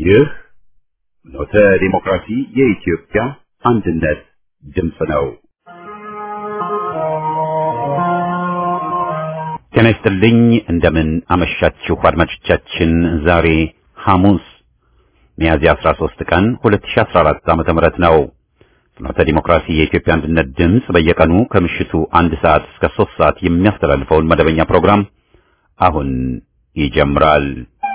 ይህ ኖተ ዲሞክራሲ የኢትዮጵያ አንድነት ድምፅ ነው። ጤና ይስጥልኝ። እንደምን አመሻችሁ አድማጮቻችን። ዛሬ ሐሙስ ሚያዝያ 13 ቀን 2014 ዓ.ም ነው። ፍኖተ ዲሞክራሲ የኢትዮጵያ አንድነት ድምፅ በየቀኑ ከምሽቱ አንድ ሰዓት እስከ 3 ሰዓት የሚያስተላልፈውን መደበኛ ፕሮግራም አሁን ይጀምራል።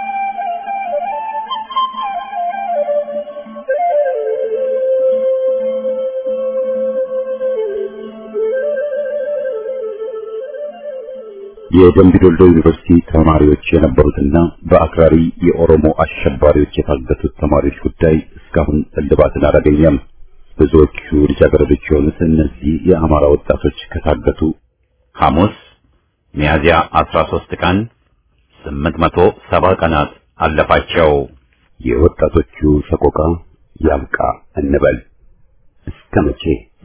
የደምቢዶሎ ዩኒቨርሲቲ ተማሪዎች የነበሩትና በአክራሪ የኦሮሞ አሸባሪዎች የታገቱት ተማሪዎች ጉዳይ እስካሁን እልባትን አላገኘም። ብዙዎቹ ልጃገረዶች የሆኑት እነዚህ የአማራ ወጣቶች ከታገቱ ሐሙስ ሚያዝያ 13 ቀን 870 ቀናት አለፋቸው። የወጣቶቹ ሰቆቃ ያብቃ እንበል እስከ መቼ?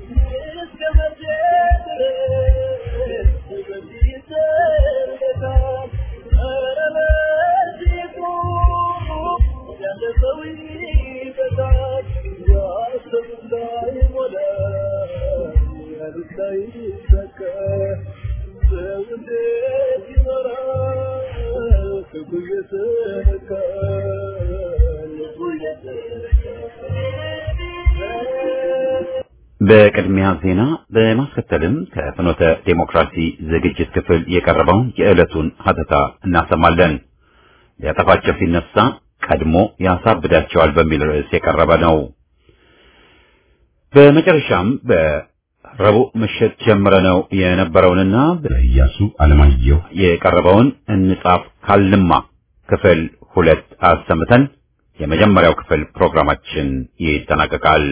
በቅድሚያ ዜና በማስከተልም ከፍኖተ ዴሞክራሲ ዝግጅት ክፍል የቀረበውን የዕለቱን ሀተታ እናሰማለን። ሊያጠፋቸው ሲነሳ ቀድሞ ያሳብዳቸዋል በሚል ርዕስ የቀረበ ነው። በመጨረሻም በረቡዕ ምሽት ጀምረ ነው የነበረውንና በኢያሱ አለማየሁ የቀረበውን እንጻፍ ካልንማ ክፍል ሁለት አሰምተን የመጀመሪያው ክፍል ፕሮግራማችን ይጠናቀቃል።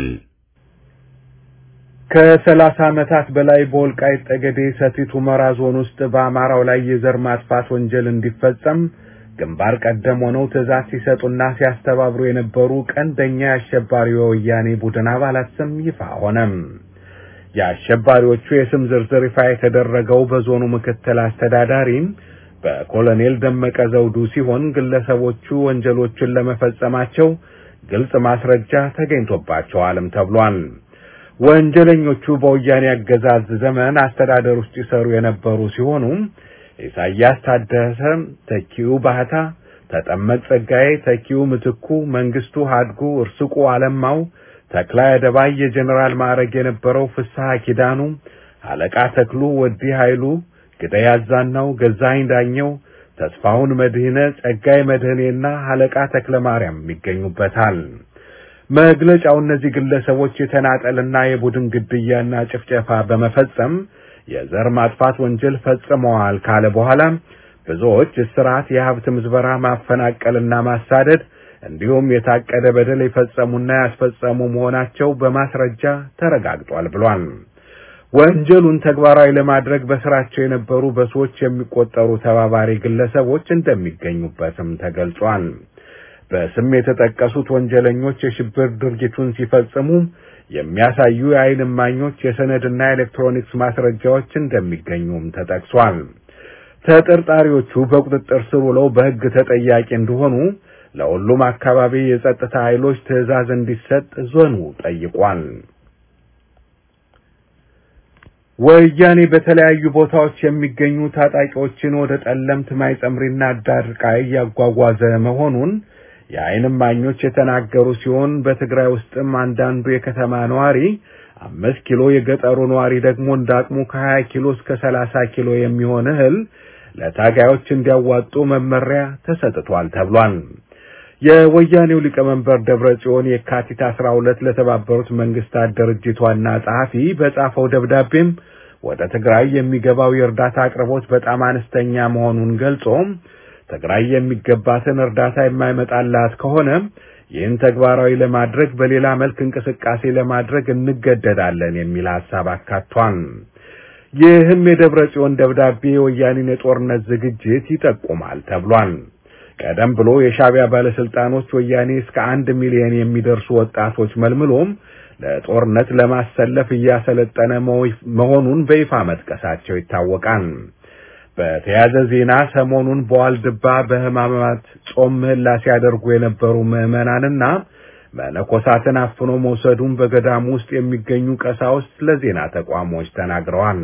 ከሰላሳ ዓመታት በላይ በወልቃይት ጠገዴ ሰቲት ሁመራ ዞን ውስጥ በአማራው ላይ የዘር ማጥፋት ወንጀል እንዲፈጸም ግንባር ቀደም ሆነው ትዕዛዝ ሲሰጡና ሲያስተባብሩ የነበሩ ቀንደኛ የአሸባሪ የወያኔ ቡድን አባላት ስም ይፋ ሆነም። የአሸባሪዎቹ የስም ዝርዝር ይፋ የተደረገው በዞኑ ምክትል አስተዳዳሪም በኮሎኔል ደመቀ ዘውዱ ሲሆን ግለሰቦቹ ወንጀሎችን ለመፈጸማቸው ግልጽ ማስረጃ ተገኝቶባቸዋልም ተብሏል። ወንጀለኞቹ በወያኔ አገዛዝ ዘመን አስተዳደር ውስጥ ይሰሩ የነበሩ ሲሆኑ ኢሳያስ ታደሰ፣ ተኪው ባህታ፣ ተጠመቅ ጸጋዬ፣ ተኪው ምትኩ፣ መንግስቱ ሀድጉ፣ እርስቁ አለማው፣ ተክላይ አደባይ፣ የጀኔራል ማዕረግ የነበረው ፍስሐ ኪዳኑ፣ አለቃ ተክሉ ወዲ ኃይሉ፣ ግዳይ አዛናው፣ ገዛኸኝ ዳኘው፣ ተስፋሁን መድህነ፣ ጸጋይ መድህኔና አለቃ ተክለ ማርያም ይገኙበታል። መግለጫው እነዚህ ግለሰቦች የተናጠልና የቡድን ግድያና ጭፍጨፋ በመፈጸም የዘር ማጥፋት ወንጀል ፈጽመዋል ካለ በኋላ ብዙዎች እስራት፣ የሀብት ምዝበራ፣ ማፈናቀልና ማሳደድ እንዲሁም የታቀደ በደል የፈጸሙና ያስፈጸሙ መሆናቸው በማስረጃ ተረጋግጧል ብሏል። ወንጀሉን ተግባራዊ ለማድረግ በስራቸው የነበሩ በሰዎች የሚቆጠሩ ተባባሪ ግለሰቦች እንደሚገኙበትም ተገልጿል። በስም የተጠቀሱት ወንጀለኞች የሽብር ድርጊቱን ሲፈጽሙ የሚያሳዩ የዓይን እማኞች የሰነድና ኤሌክትሮኒክስ ማስረጃዎች እንደሚገኙም ተጠቅሷል። ተጠርጣሪዎቹ በቁጥጥር ስር ውለው በሕግ ተጠያቂ እንደሆኑ ለሁሉም አካባቢ የጸጥታ ኃይሎች ትዕዛዝ እንዲሰጥ ዞኑ ጠይቋል። ወያኔ በተለያዩ ቦታዎች የሚገኙ ታጣቂዎችን ወደ ጠለምት፣ ማይጸምሪና አዳርቃይ እያጓጓዘ መሆኑን የዓይን እማኞች የተናገሩ ሲሆን በትግራይ ውስጥም አንዳንዱ የከተማ ነዋሪ አምስት ኪሎ የገጠሩ ነዋሪ ደግሞ እንዳቅሙ ከሀያ ኪሎ እስከ ሰላሳ ኪሎ የሚሆን እህል ለታጋዮች እንዲያዋጡ መመሪያ ተሰጥቷል ተብሏል። የወያኔው ሊቀመንበር ደብረ ጽዮን የካቲት አስራ ሁለት ለተባበሩት መንግስታት ድርጅት ዋና ጸሐፊ በጻፈው ደብዳቤም ወደ ትግራይ የሚገባው የእርዳታ አቅርቦት በጣም አነስተኛ መሆኑን ገልጾ ትግራይ የሚገባትን እርዳታ የማይመጣላት ከሆነ ይህን ተግባራዊ ለማድረግ በሌላ መልክ እንቅስቃሴ ለማድረግ እንገደዳለን የሚል ሐሳብ አካቷል። ይህም የደብረ ጽዮን ደብዳቤ የወያኔን የጦርነት ዝግጅት ይጠቁማል ተብሏል። ቀደም ብሎ የሻዕቢያ ባለስልጣኖች ወያኔ እስከ አንድ ሚሊዮን የሚደርሱ ወጣቶች መልምሎም ለጦርነት ለማሰለፍ እያሰለጠነ መሆኑን በይፋ መጥቀሳቸው ይታወቃል። በተያያዘ ዜና ሰሞኑን በዋልድባ በሕማማት ጾም ምህላ ሲያደርጉ የነበሩ ምዕመናንና መነኮሳትን አፍኖ መውሰዱን በገዳሙ ውስጥ የሚገኙ ቀሳውስት ለዜና ተቋሞች ተናግረዋል።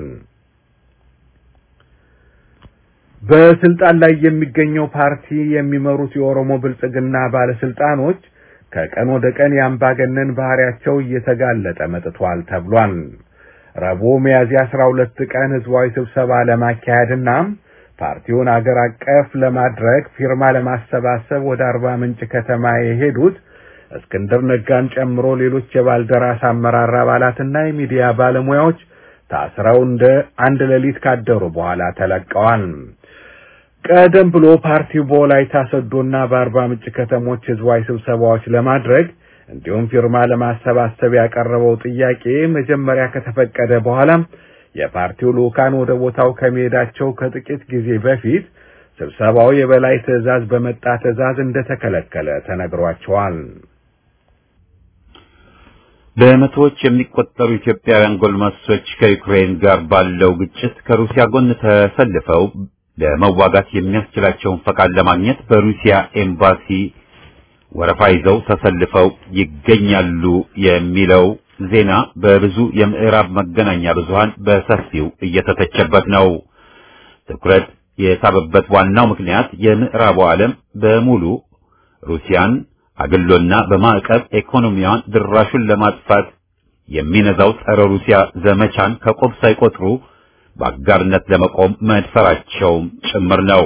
በስልጣን ላይ የሚገኘው ፓርቲ የሚመሩት የኦሮሞ ብልጽግና ባለስልጣኖች ከቀን ወደ ቀን የአምባገነን ባህሪያቸው እየተጋለጠ መጥቷል ተብሏል። ረቡዕ ሚያዝያ 12 ቀን ህዝባዊ ስብሰባ ለማካሄድና ፓርቲውን አገር አቀፍ ለማድረግ ፊርማ ለማሰባሰብ ወደ አርባ ምንጭ ከተማ የሄዱት እስክንድር ነጋን ጨምሮ ሌሎች የባልደራስ አመራር አባላትና የሚዲያ ባለሙያዎች ታስረው እንደ አንድ ሌሊት ካደሩ በኋላ ተለቀዋል። ቀደም ብሎ ፓርቲው በወላይታ ሶዶና በአርባ ምንጭ ከተሞች ህዝባዊ ስብሰባዎች ለማድረግ እንዲሁም ፊርማ ለማሰባሰብ ያቀረበው ጥያቄ መጀመሪያ ከተፈቀደ በኋላ የፓርቲው ልኡካን ወደ ቦታው ከመሄዳቸው ከጥቂት ጊዜ በፊት ስብሰባው የበላይ ትዕዛዝ በመጣ ትዕዛዝ እንደተከለከለ ተነግሯቸዋል። በመቶዎች የሚቆጠሩ ኢትዮጵያውያን ጎልማሶች ከዩክሬን ጋር ባለው ግጭት ከሩሲያ ጎን ተሰልፈው ለመዋጋት የሚያስችላቸውን ፈቃድ ለማግኘት በሩሲያ ኤምባሲ ወረፋ ይዘው ተሰልፈው ይገኛሉ የሚለው ዜና በብዙ የምዕራብ መገናኛ ብዙሃን በሰፊው እየተተቸበት ነው። ትኩረት የሳበበት ዋናው ምክንያት የምዕራቡ ዓለም በሙሉ ሩሲያን አግሎና በማዕቀብ ኢኮኖሚዋን ድራሹን ለማጥፋት የሚነዛው ጸረ ሩሲያ ዘመቻን ከቆብ ሳይቆጥሩ በአጋርነት ለመቆም መድፈራቸውም ጭምር ነው።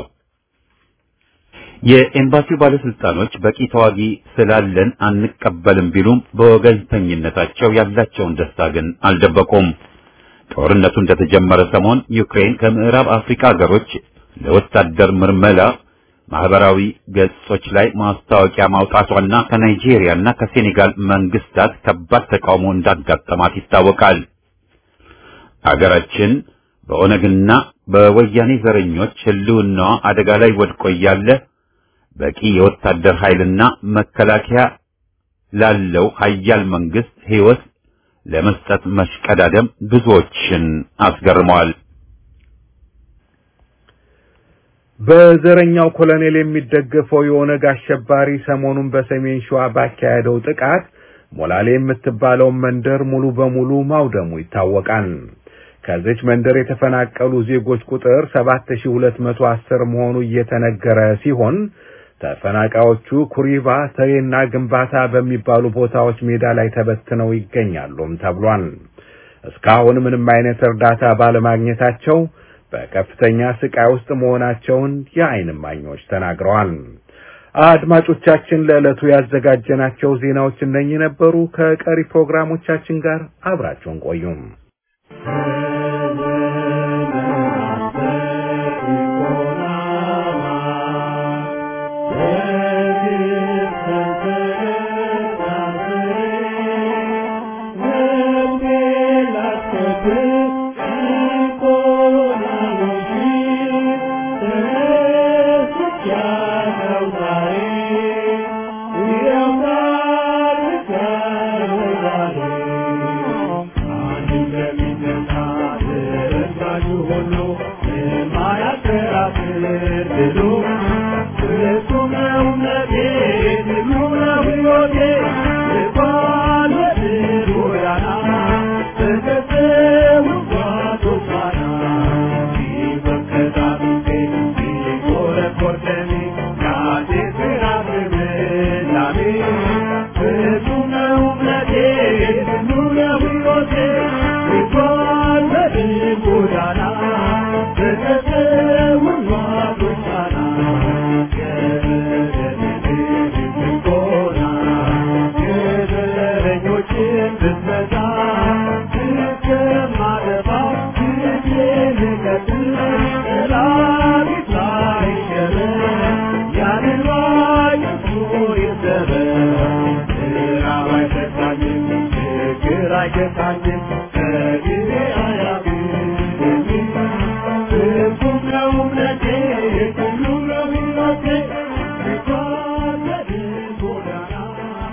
የኤምባሲው ባለስልጣኖች በቂ ተዋጊ ስላለን አንቀበልም ቢሉም በወገንተኝነታቸው ያላቸውን ደስታ ግን አልደበቁም። ጦርነቱ እንደተጀመረ ሰሞን ዩክሬን ከምዕራብ አፍሪካ ሀገሮች ለወታደር ምርመላ ማህበራዊ ገጾች ላይ ማስታወቂያ ማውጣቷና ከናይጄሪያና ከሴኔጋል መንግስታት ከባድ ተቃውሞ እንዳጋጠማት ይታወቃል። አገራችን በኦነግና በወያኔ ዘረኞች ህልውናዋ አደጋ ላይ ወድቆ እያለ በቂ የወታደር ኃይልና መከላከያ ላለው ሀያል መንግስት ህይወት ለመስጠት መሽቀዳደም ብዙዎችን አስገርመዋል። በዘረኛው ኮሎኔል የሚደገፈው የኦነግ አሸባሪ ሰሞኑን በሰሜን ሸዋ ባካሄደው ጥቃት ሞላሌ የምትባለውን መንደር ሙሉ በሙሉ ማውደሙ ይታወቃል። ከዚች መንደር የተፈናቀሉ ዜጎች ቁጥር 7210 መሆኑ እየተነገረ ሲሆን ተፈናቃዮቹ ኩሪባ፣ ተሬና ግንባታ በሚባሉ ቦታዎች ሜዳ ላይ ተበትነው ይገኛሉም ተብሏል። እስካሁን ምንም አይነት እርዳታ ባለማግኘታቸው በከፍተኛ ስቃይ ውስጥ መሆናቸውን የዓይን እማኞች ተናግረዋል። አድማጮቻችን፣ ለዕለቱ ያዘጋጀናቸው ዜናዎች እነኚህ ነበሩ። ከቀሪ ፕሮግራሞቻችን ጋር አብራችሁን ቆዩም።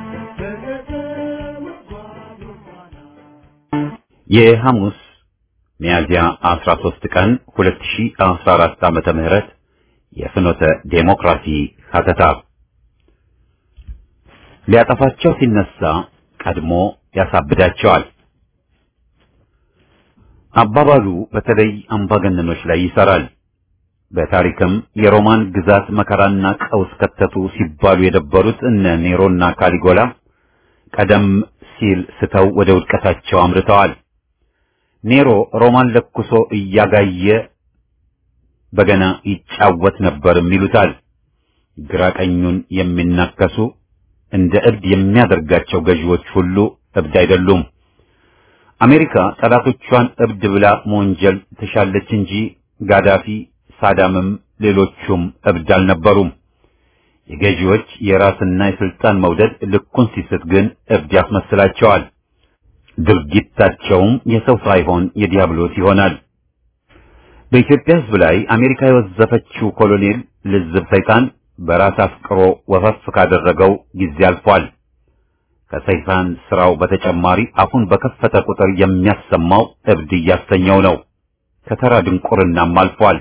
የሐሙስ ሚያዝያ 13 ቀን 2014 ዓመተ ምህረት የፍኖተ ዴሞክራሲ ሀተታ ሊያጠፋቸው ሲነሳ ቀድሞ ያሳብዳቸዋል። አባባሉ በተለይ አምባገነኖች ላይ ይሰራል። በታሪክም የሮማን ግዛት መከራና ቀውስ ከተቱ ሲባሉ የደበሩት እነ ኔሮና ካሊጎላ ቀደም ሲል ስተው ወደ ውድቀታቸው አምርተዋል። ኔሮ ሮማን ለኩሶ እያጋየ በገና ይጫወት ነበርም ይሉታል። ግራ ቀኙን የሚናከሱ እንደ እብድ የሚያደርጋቸው ገዢዎች ሁሉ እብድ አይደሉም። አሜሪካ ጠላቶቿን እብድ ብላ መወንጀል ትሻለች እንጂ ጋዳፊ፣ ሳዳምም ሌሎቹም እብድ አልነበሩም። የገዢዎች የራስና የስልጣን መውደድ ልኩን ሲስት ግን እብድ ያስመስላቸዋል። ድርጊታቸውም የሰው ሳይሆን የዲያብሎስ ይሆናል። በኢትዮጵያ ሕዝብ ላይ አሜሪካ የወዘፈችው ኮሎኔል ልዝብ ሰይጣን በራስ አፍቅሮ ወፈፍ ካደረገው ጊዜ አልፏል። ከሰይጣን ስራው በተጨማሪ አፉን በከፈተ ቁጥር የሚያሰማው እብድ እያሰኘው ነው። ከተራ ድንቁርናም አልፏል።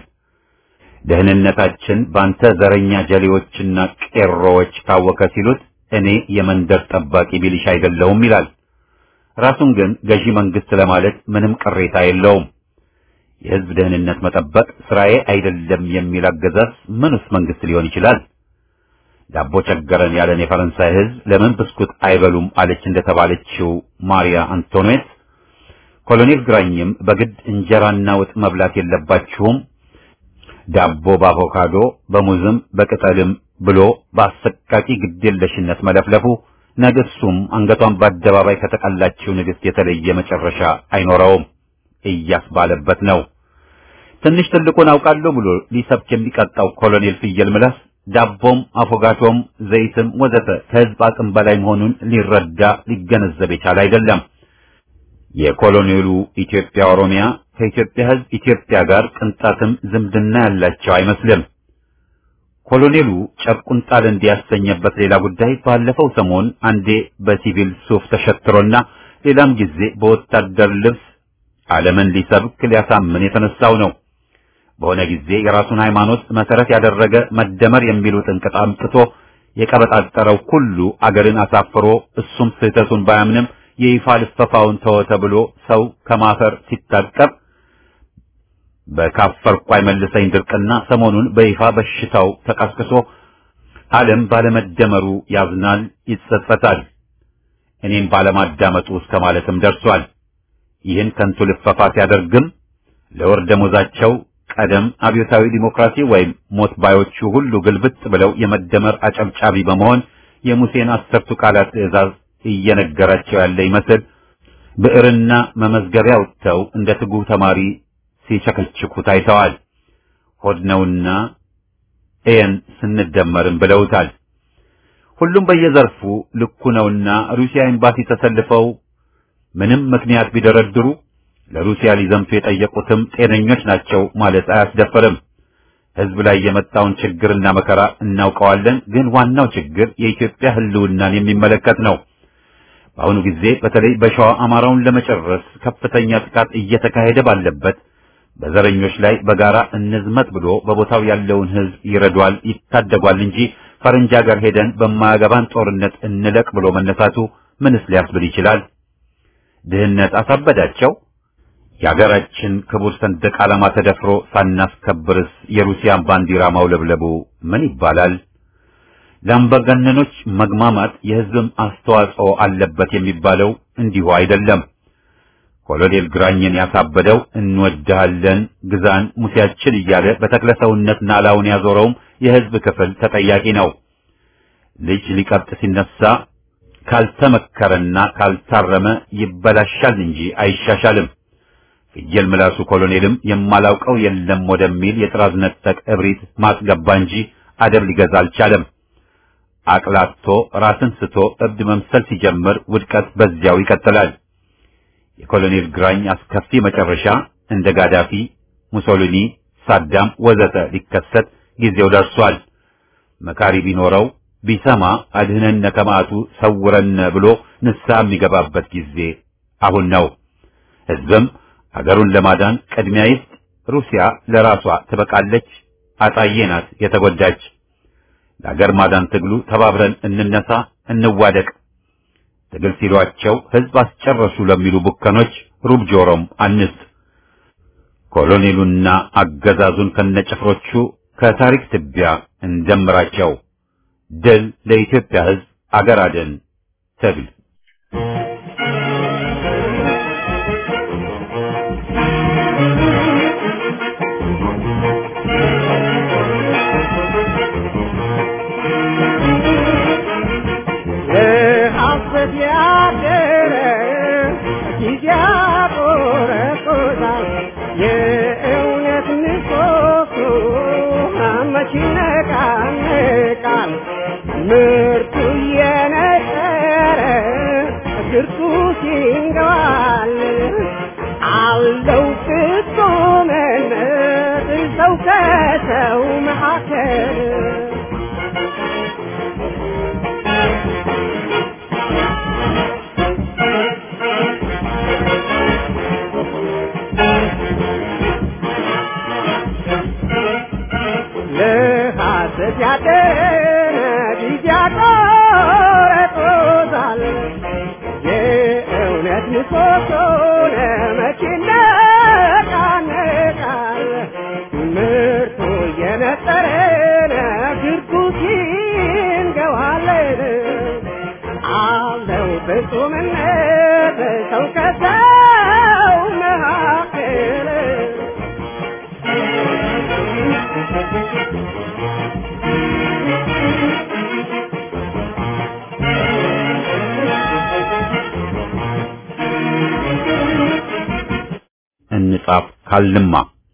ደህንነታችን ባንተ ዘረኛ ጀሌዎችና ቄሮዎች ታወከ ሲሉት እኔ የመንደር ጠባቂ ሚሊሻ አይደለሁም ይላል። ራሱን ግን ገዢ መንግስት ለማለት ምንም ቅሬታ የለውም። የህዝብ ደህንነት መጠበቅ ስራዬ አይደለም የሚል አገዛዝ ምንስ መንግስት ሊሆን ይችላል? ዳቦ ቸገረን ያለን የፈረንሳይ ህዝብ ለምን ብስኩት አይበሉም አለች እንደተባለችው ማሪያ አንቶኔት ኮሎኔል ግራኝም በግድ እንጀራና ወጥ መብላት የለባችሁም ዳቦ በአቮካዶ በሙዝም በቅጠልም ብሎ በአሰቃቂ ግዴለሽነት መለፍለፉ ነገ እሱም አንገቷን በአደባባይ ከተቀላችው ንግስት የተለየ መጨረሻ አይኖረውም እያስባለበት ነው። ትንሽ ትልቁን አውቃለሁ ብሎ ሊሰብክ የሚቀጣው ኮሎኔል ፍየል ምላስ ዳቦም አፎጋቶም ዘይትም ወዘተ ከህዝብ አቅም በላይ መሆኑን ሊረዳ ሊገነዘብ የቻለ አይደለም። የኮሎኔሉ ኢትዮጵያ ኦሮሚያ ከኢትዮጵያ ህዝብ ኢትዮጵያ ጋር ቅንጣትም ዝምድና ያላቸው አይመስልም። ኮሎኔሉ ጨርቁን ጣል እንዲያሰኘበት ሌላ ጉዳይ ባለፈው ሰሞን አንዴ በሲቪል ሱፍ ተሸትሮና ሌላም ጊዜ በወታደር ልብስ ዓለምን ሊሰብክ ሊያሳምን የተነሳው ነው። በሆነ ጊዜ የራሱን ሃይማኖት መሰረት ያደረገ መደመር የሚሉ ጥንቅጥ አምጥቶ የቀበጣጠረው ሁሉ አገርን አሳፍሮ እሱም ስህተቱን ባያምንም የይፋ ልፈፋውን ተወ ተብሎ ሰው ከማፈር ሲታቀብ በካፈርኩ አይመልሰኝ ድርቅና ሰሞኑን በይፋ በሽታው ተቀስቅሶ ዓለም ባለመደመሩ ያዝናል፣ ይጸጸታል። እኔም ባለማዳመጡ እስከ ማለትም ደርሷል። ይህን ከንቱ ልፈፋ ሲያደርግም ለወር ደሞዛቸው ቀደም አብዮታዊ ዲሞክራሲ ወይም ሞት ባዮቹ ሁሉ ግልብጥ ብለው የመደመር አጨብጫቢ በመሆን የሙሴን አስርቱ ቃላት ትእዛዝ እየነገራቸው ያለ ይመስል ብዕርና መመዝገቢያ ወጥተው እንደ ትጉህ ተማሪ ሲቸከችኩ ታይተዋል። ሆድ ነውና ኤን ስንደመርም ብለውታል። ሁሉም በየዘርፉ ልኩ ነውና ሩሲያ ኤምባሲ ተሰልፈው ምንም ምክንያት ቢደረድሩ ለሩሲያ ሊዘምቱ የጠየቁትም ጤነኞች ናቸው ማለት አያስደፍርም። ሕዝብ ላይ የመጣውን ችግርና መከራ እናውቀዋለን። ግን ዋናው ችግር የኢትዮጵያ ሕልውናን የሚመለከት ነው። በአሁኑ ጊዜ በተለይ በሸዋ አማራውን ለመጨረስ ከፍተኛ ጥቃት እየተካሄደ ባለበት በዘረኞች ላይ በጋራ እንዝመት ብሎ በቦታው ያለውን ሕዝብ ይረዷል፣ ይታደጓል እንጂ ፈረንጅ ሀገር ሄደን በማያገባን ጦርነት እንለቅ ብሎ መነሳቱ ምንስ ሊያስብል ይችላል? ድህነት አሳበዳቸው? የሀገራችን ክቡር ሰንደቅ ዓላማ ተደፍሮ ሳናስከብርስ የሩሲያን ባንዲራ ማውለብለቡ ምን ይባላል? ለአምባገነኖች መግማማት የሕዝብም አስተዋጽኦ አለበት የሚባለው እንዲሁ አይደለም። ኮሎኔል ግራኝን ያሳበደው እንወድሃለን፣ ግዛን፣ ሙሴያችን እያለ በተክለ ሰውነት ናላውን ያዞረውም የሕዝብ ክፍል ተጠያቂ ነው። ልጅ ሊቀብጥ ሲነሳ ካልተመከረና ካልታረመ ይበላሻል እንጂ አይሻሻልም። ፍየል ምላሱ ኮሎኔልም የማላውቀው የለም ወደሚል የጥራዝ ነጠቅ እብሪት ማስገባ እንጂ አደብ ሊገዛ አልቻለም። አቅላቶ ራስን ስቶ እብድ መምሰል ሲጀምር ውድቀት በዚያው ይቀጥላል። የኮሎኔል ግራኝ አስከፊ መጨረሻ እንደ ጋዳፊ፣ ሙሶሊኒ፣ ሳዳም ወዘተ ሊከሰት ጊዜው ደርሷል። መካሪ ቢኖረው ቢሰማ አድህነን ከመዓቱ ሰውረን ብሎ ንስሐ የሚገባበት ጊዜ አሁን ነው። ሕዝብም ሀገሩን ለማዳን ቅድሚያ ይስጥ። ሩሲያ ለራሷ ትበቃለች። አጣዬ ናት የተጎዳች። ለሀገር ማዳን ትግሉ ተባብረን እንነሳ፣ እንዋደቅ። ትግል ሲሏቸው ህዝብ አስጨረሱ ለሚሉ ቡከኖች ሩብ ጆሮም አንስት። ኮሎኔሉና አገዛዙን ከነጭፍሮቹ ከታሪክ ትቢያ እንደምራቸው። ድል ለኢትዮጵያ ህዝብ፣ አገር አድን ትግል ምርቱ የነጠረ ግርቱ ሲንገዋል አለው ፍጹምነት ሰው ከሰው መካከል ለሐሰት ያደረ ጊዜ ያቆረጦታል የእውነት ምሰሶ ለመቼ ይነቃነቃል ምርቱ የነጠረ ግርጉት ይንገዋል አለው ፍጹምነት ሰው ከሰው መካከል እንጻፍ ካልንማ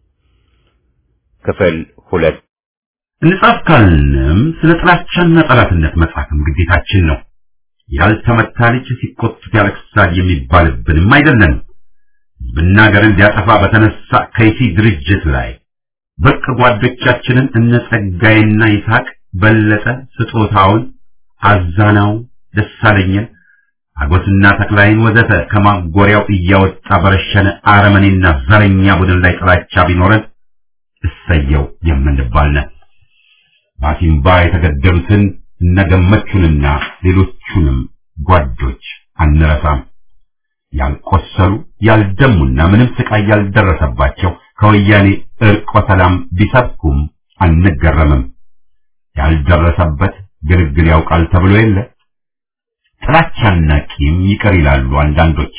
ክፍል ሁለት እንጻፍ ካልንም ስለ ጥላቻና ጠላትነት መጻፍም ግዴታችን ነው። ያልተመታ ልጅ ሲቆጡት ያለቅሳል የሚባልብንም አይደለንም። ሕዝብና ሀገርን ሊያጠፋ በተነሳ ከይሲ ድርጅት ላይ ብርቅ ጓዶቻችንን እነ ጸጋዬና ይስሐቅ በለጠ ስጦታውን፣ አዛናው፣ ደሳለኝን፣ አጎስና ተክላይን ወዘተ ከማጎሪያው እያወጣ በረሸነ አረመኔና ዘረኛ ቡድን ላይ ጥላቻ ቢኖረን እሰየው የምንባል ነን። በአሲምባ የተገደሉትን እነገመቹንና ሌሎቹንም ጓዶች አንረሳም። ያልቆሰሉ ያልደሙና ምንም ስቃይ ያልደረሰባቸው ከወያኔ እርቆ ሰላም ቢሰብኩም አንገረምም። ያልደረሰበት ግልግል ያውቃል ተብሎ የለ። ጥላቻና ቂም ይቅር ይላሉ አንዳንዶች።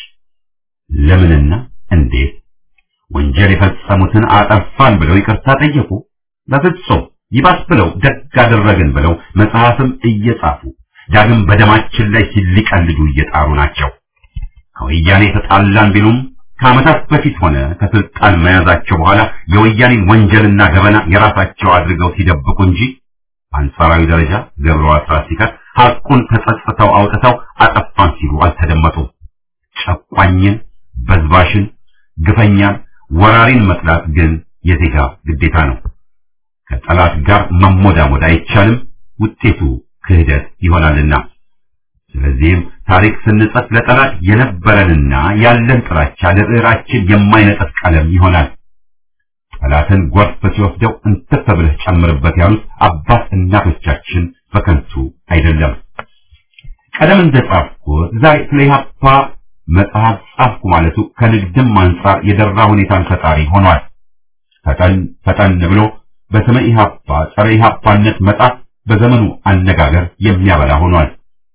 ለምንና እንዴት? ወንጀል የፈጸሙትን አጠፋን ብለው ይቅርታ ጠየቁ? በፍጹም ይባስ ብለው ደግ አደረግን ብለው መጽሐፍም እየጻፉ ዳግም በደማችን ላይ ሲሊቀልዱ እየጣሩ ናቸው። ከወያኔ ተጣላን ቢሉም ከዓመታት በፊት ሆነ ከስልጣን መያዛቸው በኋላ የወያኔን ወንጀልና ገበና የራሳቸው አድርገው ሲደብቁ እንጂ አንጻራዊ ደረጃ ገብረ አስራት ሲቀር ሐቁን ተጸጽተው አውጥተው አጠፋን ሲሉ አልተደመጡም። ጨቋኝን፣ በዝባሽን፣ ግፈኛን፣ ወራሪን መጥላት ግን የዜጋ ግዴታ ነው። ከጠላት ጋር መሞዳሞድ አይቻልም፣ ውጤቱ ክህደት ይሆናልና። ስለዚህም ታሪክ ስንጽፍ ለጠላት የነበረንና ያለን ጥላቻ ለብዕራችን የማይነጥፍ ቀለም ይሆናል። ጠላትን ጎርፍ ሲወስደው እንትፍ ብለህ ጨምርበት ያሉት አባት እናቶቻችን በከንቱ አይደለም። ቀደም እንደጻፍኩት ዛሬ ስለ ኢህአፓ መጽሐፍ ጻፍኩ ማለቱ ከንግድም አንጻር የደራ ሁኔታን ፈጣሪ ሆኗል። ፈጠን ፈጠን ብሎ በስመ ኢህአፓ ጸረ ኢህአፓነት መጻፍ በዘመኑ አነጋገር የሚያበላ ሆኗል።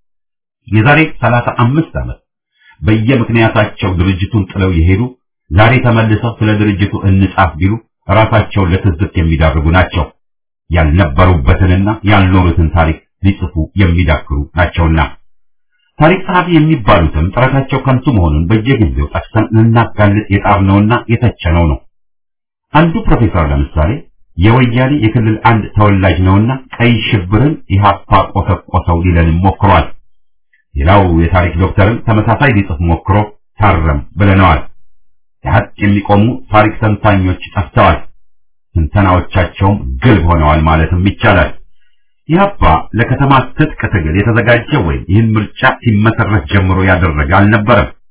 የዛሬ ሰላሳ አምስት ዓመት በየምክንያታቸው ድርጅቱን ጥለው የሄዱ ዛሬ ተመልሰው ስለ ድርጅቱ እንጻፍ ቢሉ ራሳቸውን ለትዝብት የሚዳርጉ ናቸው። ያልነበሩበትንና ያልኖሩትን ታሪክ ሊጽፉ የሚዳክሩ ናቸውና ታሪክ ጸሐፊ የሚባሉትም ጥረታቸው ከንቱ መሆኑን በየጊዜው ጠቅሰን ልናጋልጥ የጣርነውና የተቸነው ነው። አንዱ ፕሮፌሰር ለምሳሌ የወያኔ የክልል አንድ ተወላጅ ነውና ቀይ ሽብርን ኢህአፓ ቆሰቆሰው ሊለንም ሞክሯል። ሌላው የታሪክ ዶክተርም ተመሳሳይ ሊጽፍ ሞክሮ ታረም ብለነዋል። የሀቅ የሚቆሙ ታሪክ ተንታኞች ጠፍተዋል። ትንተናዎቻቸውም ግልብ ሆነዋል ማለትም ይቻላል። ኢህአፓ ለከተማ ትጥቅ ትግል የተዘጋጀ ወይም ይህን ምርጫ ሲመሰረት ጀምሮ ያደረገ አልነበረም።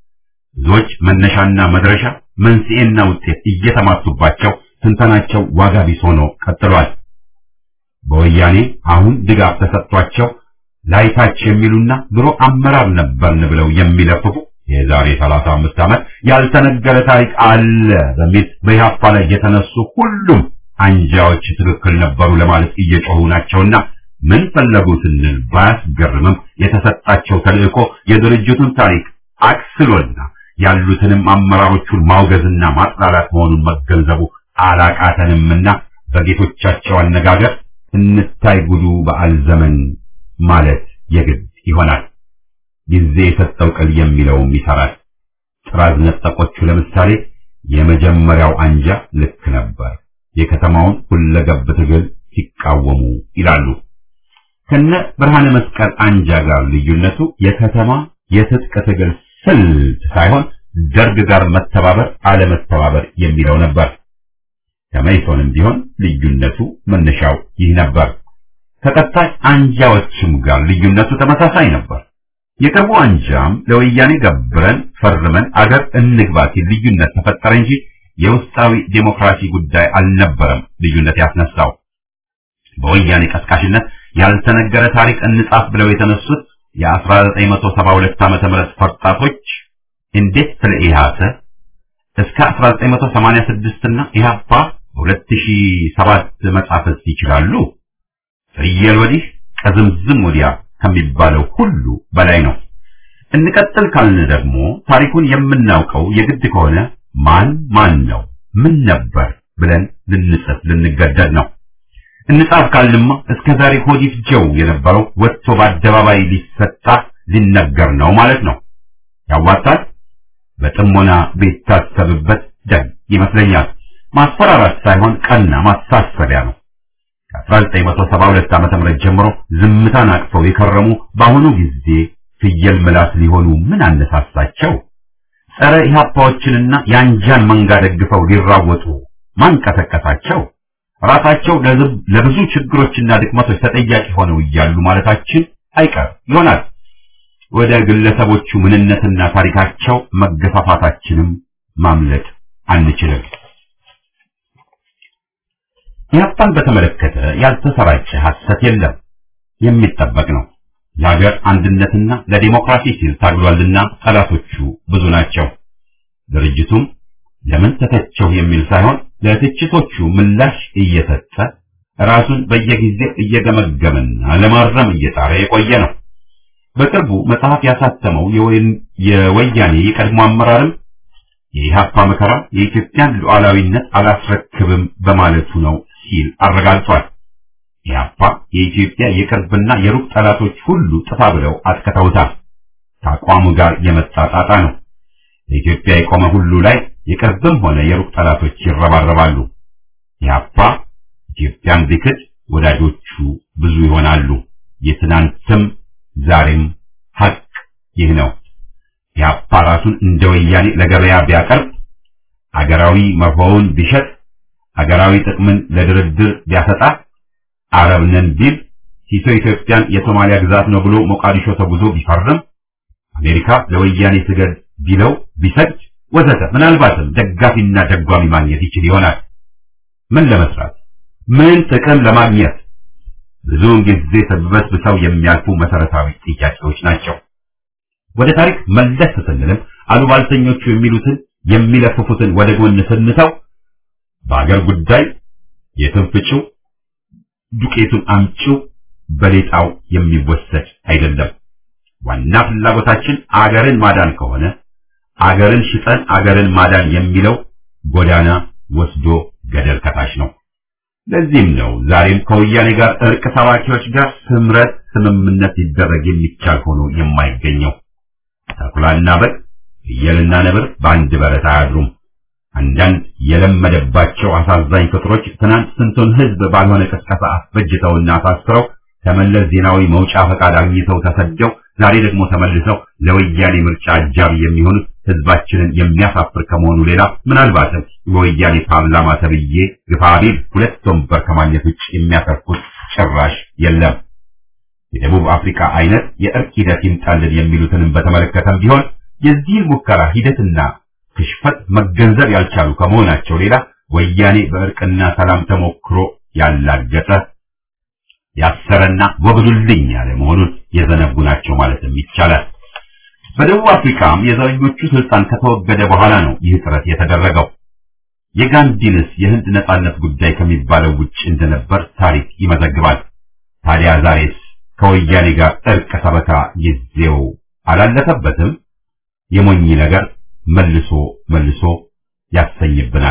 ብዙዎች መነሻና መድረሻ መንስኤና ውጤት እየተማቱባቸው ትንተናቸው ዋጋ ቢስ ሆኖ ቀጥሏል። በወያኔ አሁን ድጋፍ ተሰጥቷቸው ላይታች የሚሉና ድሮ አመራር ነበርን ብለው የሚለፍፉ የዛሬ 35 ዓመት ያልተነገረ ታሪክ አለ በሚል በኢህአፓ ላይ የተነሱ ሁሉም አንጃዎች ትክክል ነበሩ ለማለት እየጮሁ ናቸውና ምን ፈለጉ ስንል ባያስገርምም የተሰጣቸው ተልእኮ የድርጅቱን ታሪክ አክስሎና ያሉትንም አመራሮቹን ማውገዝና ማጥላላት መሆኑን መገንዘቡ አላቃተንምና በጌቶቻቸው አነጋገር እንታይ ጉዱ በዓል ዘመን ማለት የግድ ይሆናል። ጊዜ የሰጠው ቅል የሚለውም ይሰራል። ጥራዝ ነጠቆቹ ለምሳሌ የመጀመሪያው አንጃ ልክ ነበር፣ የከተማውን ሁለገብ ትግል ሲቃወሙ ይላሉ። ከነ ብርሃነ መስቀል አንጃ ጋር ልዩነቱ የከተማ የትጥቅ ትግል ስልት ሳይሆን ደርግ ጋር መተባበር አለመተባበር የሚለው ነበር። ከመይሶንም ቢሆን ልዩነቱ መነሻው ይህ ነበር። ከቀጣይ አንጃዎችም ጋር ልዩነቱ ተመሳሳይ ነበር። የቅርቡ አንጃም ለወያኔ ገብረን ፈርመን አገር እንግባ ሲል ልዩነት ተፈጠረ እንጂ የውስጣዊ ዴሞክራሲ ጉዳይ አልነበረም ልዩነት ያስነሳው። በወያኔ ቀስቃሽነት ያልተነገረ ታሪክ እንጻፍ ብለው የተነሱት የ1972 ዓመተ ምህረት ፈርጣቶች እንዴት ስለ ኢህአሰ እስከ 1986 እና ኢህአፓ 2007 መጻፍስ ይችላሉ? ፍየል ወዲህ ከዝምዝም ወዲያ ከሚባለው ሁሉ በላይ ነው። እንቀጥል ካልን ደግሞ ታሪኩን የምናውቀው የግድ ከሆነ ማን ማን ነው ምን ነበር ብለን ልንጽፍ ልንገደድ ነው። እንጻፍ ካልንማ እስከ ዛሬ ሆዲት ጀው የነበረው ወጥቶ በአደባባይ ሊሰጣ ሊነገር ነው ማለት ነው። ያዋጣል። በጥሞና ቢታሰብበት ደግ ይመስለኛል። ማስፈራራት ሳይሆን ቀና ማሳሰቢያ ነው። ከ1972 ዓመተ ምህረት ጀምሮ ዝምታን አቅፈው የከረሙ በአሁኑ ጊዜ ፍየል ምላስ ሊሆኑ ምን አነሳሳቸው? ጸረ ኢህአፓዎችንና የአንጃን መንጋ ደግፈው ሊራወጡ ማን ቀሰቀሳቸው? ራሳቸው ለብዙ ችግሮችና ድክመቶች ተጠያቂ ሆነው እያሉ ማለታችን አይቀር ይሆናል። ወደ ግለሰቦቹ ምንነትና ታሪካቸው መገፋፋታችንም ማምለጥ አንችልም። ኢህአፓን በተመለከተ ያልተሰራጨ ሐሰት የለም፣ የሚጠበቅ ነው። ለሀገር አንድነትና ለዲሞክራሲ ሲል ታግሏልና ጠላቶቹ ብዙ ናቸው። ድርጅቱም ለምን ተተቸው የሚል ሳይሆን ለትችቶቹ ምላሽ እየሰጠ ራሱን በየጊዜው እየገመገመና ለማረም እየጣረ የቆየ ነው። በቅርቡ መጽሐፍ ያሳተመው የወያኔ የቀድሞ አመራርም የኢህአፓ መከራ የኢትዮጵያን ሉዓላዊነት አላስረክብም በማለቱ ነው ሲል አረጋግጧል። ኢህአፓ የኢትዮጵያ የቅርብና የሩቅ ጠላቶች ሁሉ ጥፋ ብለው አጥቅተውታል። ከአቋሙ ጋር የመጣ ጣጣ ነው። ለኢትዮጵያ የቆመ ሁሉ ላይ የቅርብም ሆነ የሩቅ ጠላቶች ይረባረባሉ። ኢህአፓ ኢትዮጵያን ቢክድ ወዳጆቹ ብዙ ይሆናሉ። የትናንትም ዛሬም ሀቅ ይህ ነው። ኢህአፓ ራሱን እንደ ወያኔ ለገበያ ቢያቀርብ፣ አገራዊ መርሆውን ቢሸጥ፣ አገራዊ ጥቅምን ለድርድር ቢያሰጣ፣ አረብ ነን ቢል፣ ሲሶ ኢትዮጵያን የሶማሊያ ግዛት ነው ብሎ ሞቃዲሾ ተጉዞ ቢፈርም፣ አሜሪካ ለወያኔ ስገድ ቢለው ቢሰግድ ወዘተ ምናልባትም ደጋፊና ደጓሚ ማግኘት ይችል ይሆናል። ምን ለመስራት ምን ጥቅም ለማግኘት ብዙውን ጊዜ ተበስብሰው የሚያልፉ መሰረታዊ ጥያቄዎች ናቸው። ወደ ታሪክ መለስ ስንልም አሉባልተኞቹ የሚሉትን የሚለፍፉትን ወደ ጎን ስንተው በአገር ጉዳይ የትንፍጭው ዱቄቱን አምጪው በሌጣው የሚወሰድ አይደለም። ዋና ፍላጎታችን አገርን ማዳን ከሆነ አገርን ሽጠን አገርን ማዳን የሚለው ጎዳና ወስዶ ገደል ከታች ነው። ለዚህም ነው ዛሬም ከወያኔ ጋር እርቅ ሰባኪዎች ጋር ስምረት ስምምነት ሊደረግ የሚቻል ሆኖ የማይገኘው። ተኩላና በግ ፍየልና ነብር በአንድ በረት አያድሩም። አንዳንድ የለመደባቸው አሳዛኝ ፍጥሮች ትናንት ስንቱን ሕዝብ ባልሆነ ቅስቀሳ አስፈጅተውና አሳስረው ከመለስ ዜናዊ መውጫ ፈቃድ አግኝተው ተሰደው ዛሬ ደግሞ ተመልሰው ለወያኔ ምርጫ አጃቢ የሚሆኑት ሕዝባችንን የሚያሳፍር ከመሆኑ ሌላ ምናልባትም በወያኔ ፓርላማ ተብዬ ግፋቢል ሁለት ወንበር ከማግኘት ውጭ የሚያተርፉት ጭራሽ የለም። የደቡብ አፍሪካ አይነት የእርቅ ሂደት ይምጣልን የሚሉትንም በተመለከተም ቢሆን የዚህን ሙከራ ሂደትና ክሽፈት መገንዘብ ያልቻሉ ከመሆናቸው ሌላ ወያኔ በእርቅና ሰላም ተሞክሮ ያላገጠ ያሰረና ወግዱልኝ ያለ መሆኑን የዘነጉ ናቸው ማለትም ይቻላል። በደቡብ አፍሪካም የዘረኞቹ ስልጣን ከተወገደ በኋላ ነው ይህ ጥረት የተደረገው። የጋንዲንስ የህንድ ነጻነት ጉዳይ ከሚባለው ውጭ እንደነበር ታሪክ ይመዘግባል። ታዲያ ዛሬስ ከወያኔ ጋር እርቅ ሰበካ ጊዜው አላለፈበትም? የሞኝ ነገር መልሶ መልሶ ያሰኝብናል።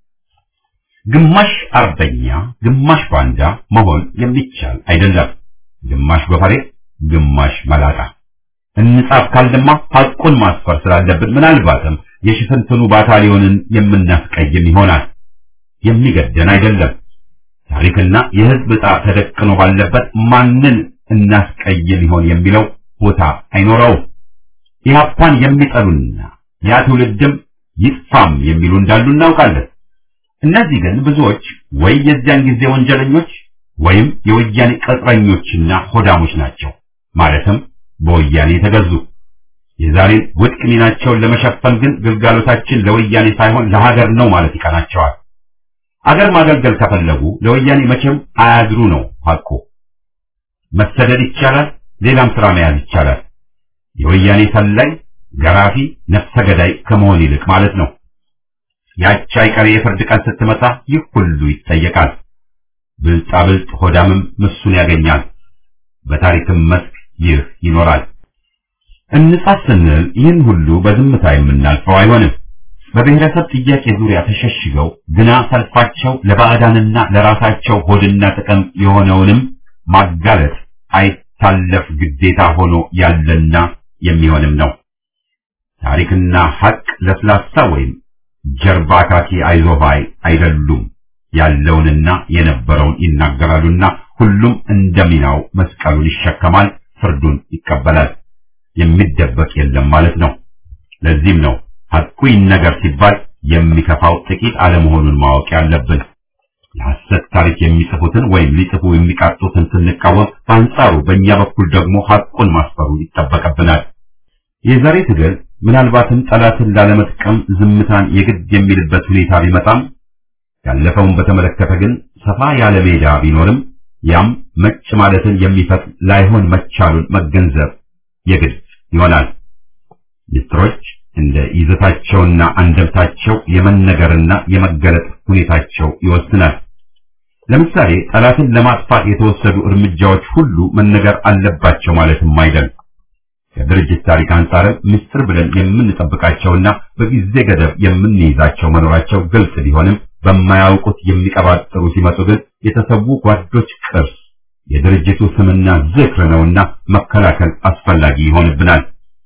ግማሽ አርበኛ ግማሽ ባንዳ መሆን የሚቻል አይደለም። ግማሽ በፈሬ ግማሽ መላጣ እንጻፍ ካልደማ ሐቁን ማስፈር ስላለብን ምናልባትም የሽፍንትኑ ባታሊዮንን የምናስቀይም ይሆናል። የሚገደን አይደለም። ታሪክና የህዝብ ዕጣ ተደቅኖ ባለበት ማንን እናስቀይም ይሆን የሚለው ቦታ አይኖረውም። ኢህአፓን የሚጠሉና ያ ትውልድም ይጥፋም የሚሉ እንዳሉ እናውቃለን። እነዚህ ግን ብዙዎች ወይ የዚያን ጊዜ ወንጀለኞች ወይም የወያኔ ቅጥረኞችና ሆዳሞች ናቸው። ማለትም በወያኔ ተገዙ። የዛሬን ውድቅ ሚናቸውን ለመሸፈን ግን ግልጋሎታችን ለወያኔ ሳይሆን ለሀገር ነው ማለት ይቀናቸዋል። አገር ማገልገል ከፈለጉ ለወያኔ መቼም አያድሩ ነው ሐቁ። መሰደድ ይቻላል፣ ሌላም ስራ መያዝ ይቻላል። የወያኔ ሰላይ፣ ገራፊ፣ ነፍሰ ገዳይ ከመሆን ይልቅ ማለት ነው። ያቺ አይቀሬ የፍርድ ቀን ስትመጣ ይህ ሁሉ ይጠየቃል። ብልጣ ብልጥ ሆዳምም ምሱን ያገኛል። በታሪክም መስክ ይህ ይኖራል። እንጻፍ ስንል ይህን ሁሉ በዝምታ የምናልፈው አይሆንም። በብሔረሰብ ጥያቄ ዙሪያ ተሸሽገው ግና ሰልፋቸው ለባዕዳንና ለራሳቸው ሆድና ጥቅም የሆነውንም ማጋለጥ አይታለፍ ግዴታ ሆኖ ያለና የሚሆንም ነው። ታሪክና ሐቅ ለስላሳ ወይም ጀርባ ካኪ አይዞባይ አይደሉም። ያለውንና የነበረውን ይናገራሉና ሁሉም እንደሚናው መስቀሉን ይሸከማል፣ ፍርዱን ይቀበላል። የሚደበቅ የለም ማለት ነው። ለዚህም ነው ሐቁ ይነገር ሲባል የሚከፋው ጥቂት አለመሆኑን ማወቅ ያለብን። የሐሰት ታሪክ የሚጽፉትን ወይም ሊጽፉ የሚቃጡትን ስንቃወም፣ በአንጻሩ በእኛ በኩል ደግሞ ሐቁን ማስፈሩ ይጠበቅብናል። የዛሬ ትግል ምናልባትም ጠላትን ላለመጥቀም ዝምታን የግድ የሚልበት ሁኔታ ቢመጣም ያለፈውን በተመለከተ ግን ሰፋ ያለ ሜዳ ቢኖርም ያም መጭ ማለትን የሚፈቅድ ላይሆን መቻሉን መገንዘብ የግድ ይሆናል። ሚስጥሮች እንደ ይዘታቸውና አንደምታቸው የመነገርና የመገለጥ ሁኔታቸው ይወስናል። ለምሳሌ ጠላትን ለማጥፋት የተወሰዱ እርምጃዎች ሁሉ መነገር አለባቸው ማለትም አይደለም። ከድርጅት ታሪክ አንጻርም ምስጢር ብለን የምንጠብቃቸውና በጊዜ ገደብ የምንይዛቸው መኖራቸው ግልጽ ቢሆንም በማያውቁት የሚቀባጥሩ ሲመጡ ግን የተሰዉ ጓዶች ቅርስ የድርጅቱ ስምና ዝክር ነውና መከላከል አስፈላጊ ይሆንብናል።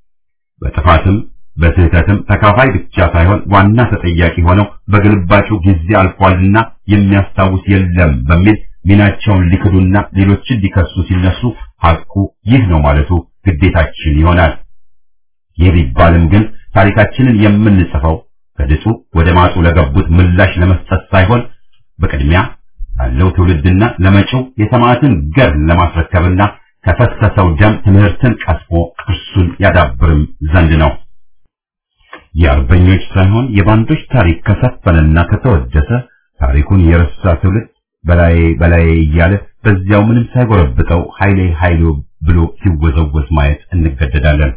በጥፋትም በስህተትም ተካፋይ ብቻ ሳይሆን ዋና ተጠያቂ ሆነው በግልባጩ ጊዜ አልፏልና የሚያስታውስ የለም በሚል ሚናቸውን ሊክዱና ሌሎችን ሊከሱ ሲነሱ ሐቁ ይህ ነው ማለቱ ግዴታችን ይሆናል። ይህ ቢባልም ግን ታሪካችንን የምንጽፈው ከድጡ ወደ ማጡ ለገቡት ምላሽ ለመስጠት ሳይሆን በቅድሚያ ላለው ትውልድና ለመጪው የሰማዕትን ገር ለማስረከብና ከፈሰሰው ደም ትምህርትን ቀስሞ ቅርሱን ያዳብርም ዘንድ ነው። የአርበኞች ሳይሆን የባንዶች ታሪክ ከሰፈነና ከተወደሰ ታሪኩን የረሳ ትውልድ በላይ በላይ እያለ በዚያው ምንም ሳይጎረብጠው ኃይሌ ኃይሉ ብሎ ሲወዘወዝ ማየት እንገደዳለን።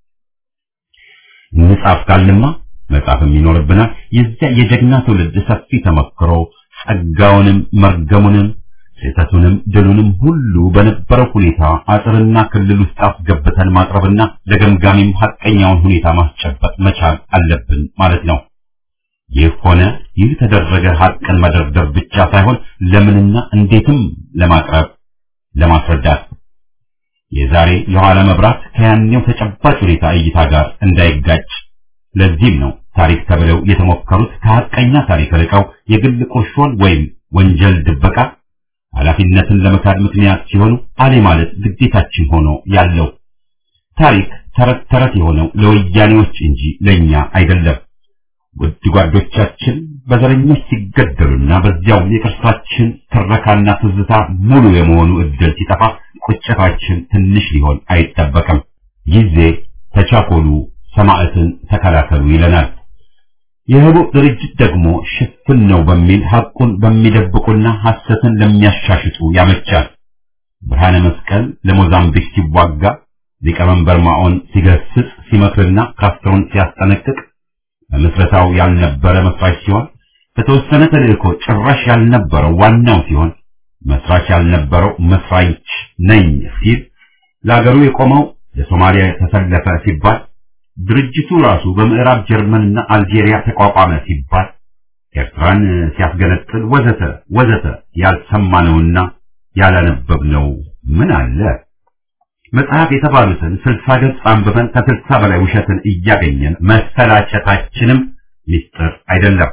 እንጻፍ ካልንማ መጻፍም ይኖርብናል። የዚያ የጀግና ትውልድ ሰፊ ተመክሮ ጸጋውንም መርገሙንም ስህተቱንም ድሉንም ሁሉ በነበረው ሁኔታ አጥርና ክልል ውስጥ አስገብተን ማቅረብና ለገምጋሚም ሐቀኛውን ሁኔታ ማስጨበጥ መቻል አለብን ማለት ነው። ይህ ሆነ ይህ ተደረገ ሐቅን መደርደር ብቻ ሳይሆን ለምንና እንዴትም ለማቅረብ ለማስረዳት የዛሬ የኋላ መብራት ከያኔው ተጨባጭ ሁኔታ እይታ ጋር እንዳይጋጭ ለዚህም ነው ታሪክ ተብለው የተሞከሩት ከሐቀኛ ታሪክ ርቀው የግል ቁርሾን ወይም ወንጀል ድበቃ ኃላፊነትን ለመካድ ምክንያት ሲሆኑ አሌ ማለት ግዴታችን ሆኖ ያለው ታሪክ ተረት ተረት የሆነው ለወያኔዎች እንጂ ለኛ አይደለም። ውድ ጓዶቻችን በዘረኞች ሲገደሉና በዚያው የቅርሳችን ትረካና ትዝታ ሙሉ የመሆኑ እድል ሲጠፋ ቁጭታችን ትንሽ ሊሆን አይጠበቅም። ጊዜ ተቻኮሉ ሰማዕትን ተከላከሉ ይለናል። የህቡዕ ድርጅት ደግሞ ሽፍን ነው በሚል ሐቁን በሚደብቁና ሐሰትን ለሚያሻሽጡ ያመቻል። ብርሃነ መስቀል ለሞዛምቢክ ሲዋጋ ሊቀመንበር ማኦን ሲገስጽ ሲመክርና ካስትሮን ሲያስጠነቅቅ በምስረታው ያልነበረ መስራች ሲሆን በተወሰነ ተልእኮ ጭራሽ ያልነበረው ዋናው ሲሆን መስራች ያልነበረው መስራች ነኝ ሲል ለአገሩ የቆመው ለሶማሊያ ተሰለፈ ሲባል ድርጅቱ ራሱ በምዕራብ ጀርመንና አልጄሪያ ተቋቋመ ሲባል ኤርትራን ሲያስገነጥል ወዘተ ወዘተ ያልሰማነውና ያላነበብነው ምን አለ? መጽሐፍ የተባሉትን ስልሳ ገጽ አንብበን ከስልሳ በላይ ውሸትን እያገኘን መሰላቸታችንም ሚስጥር አይደለም።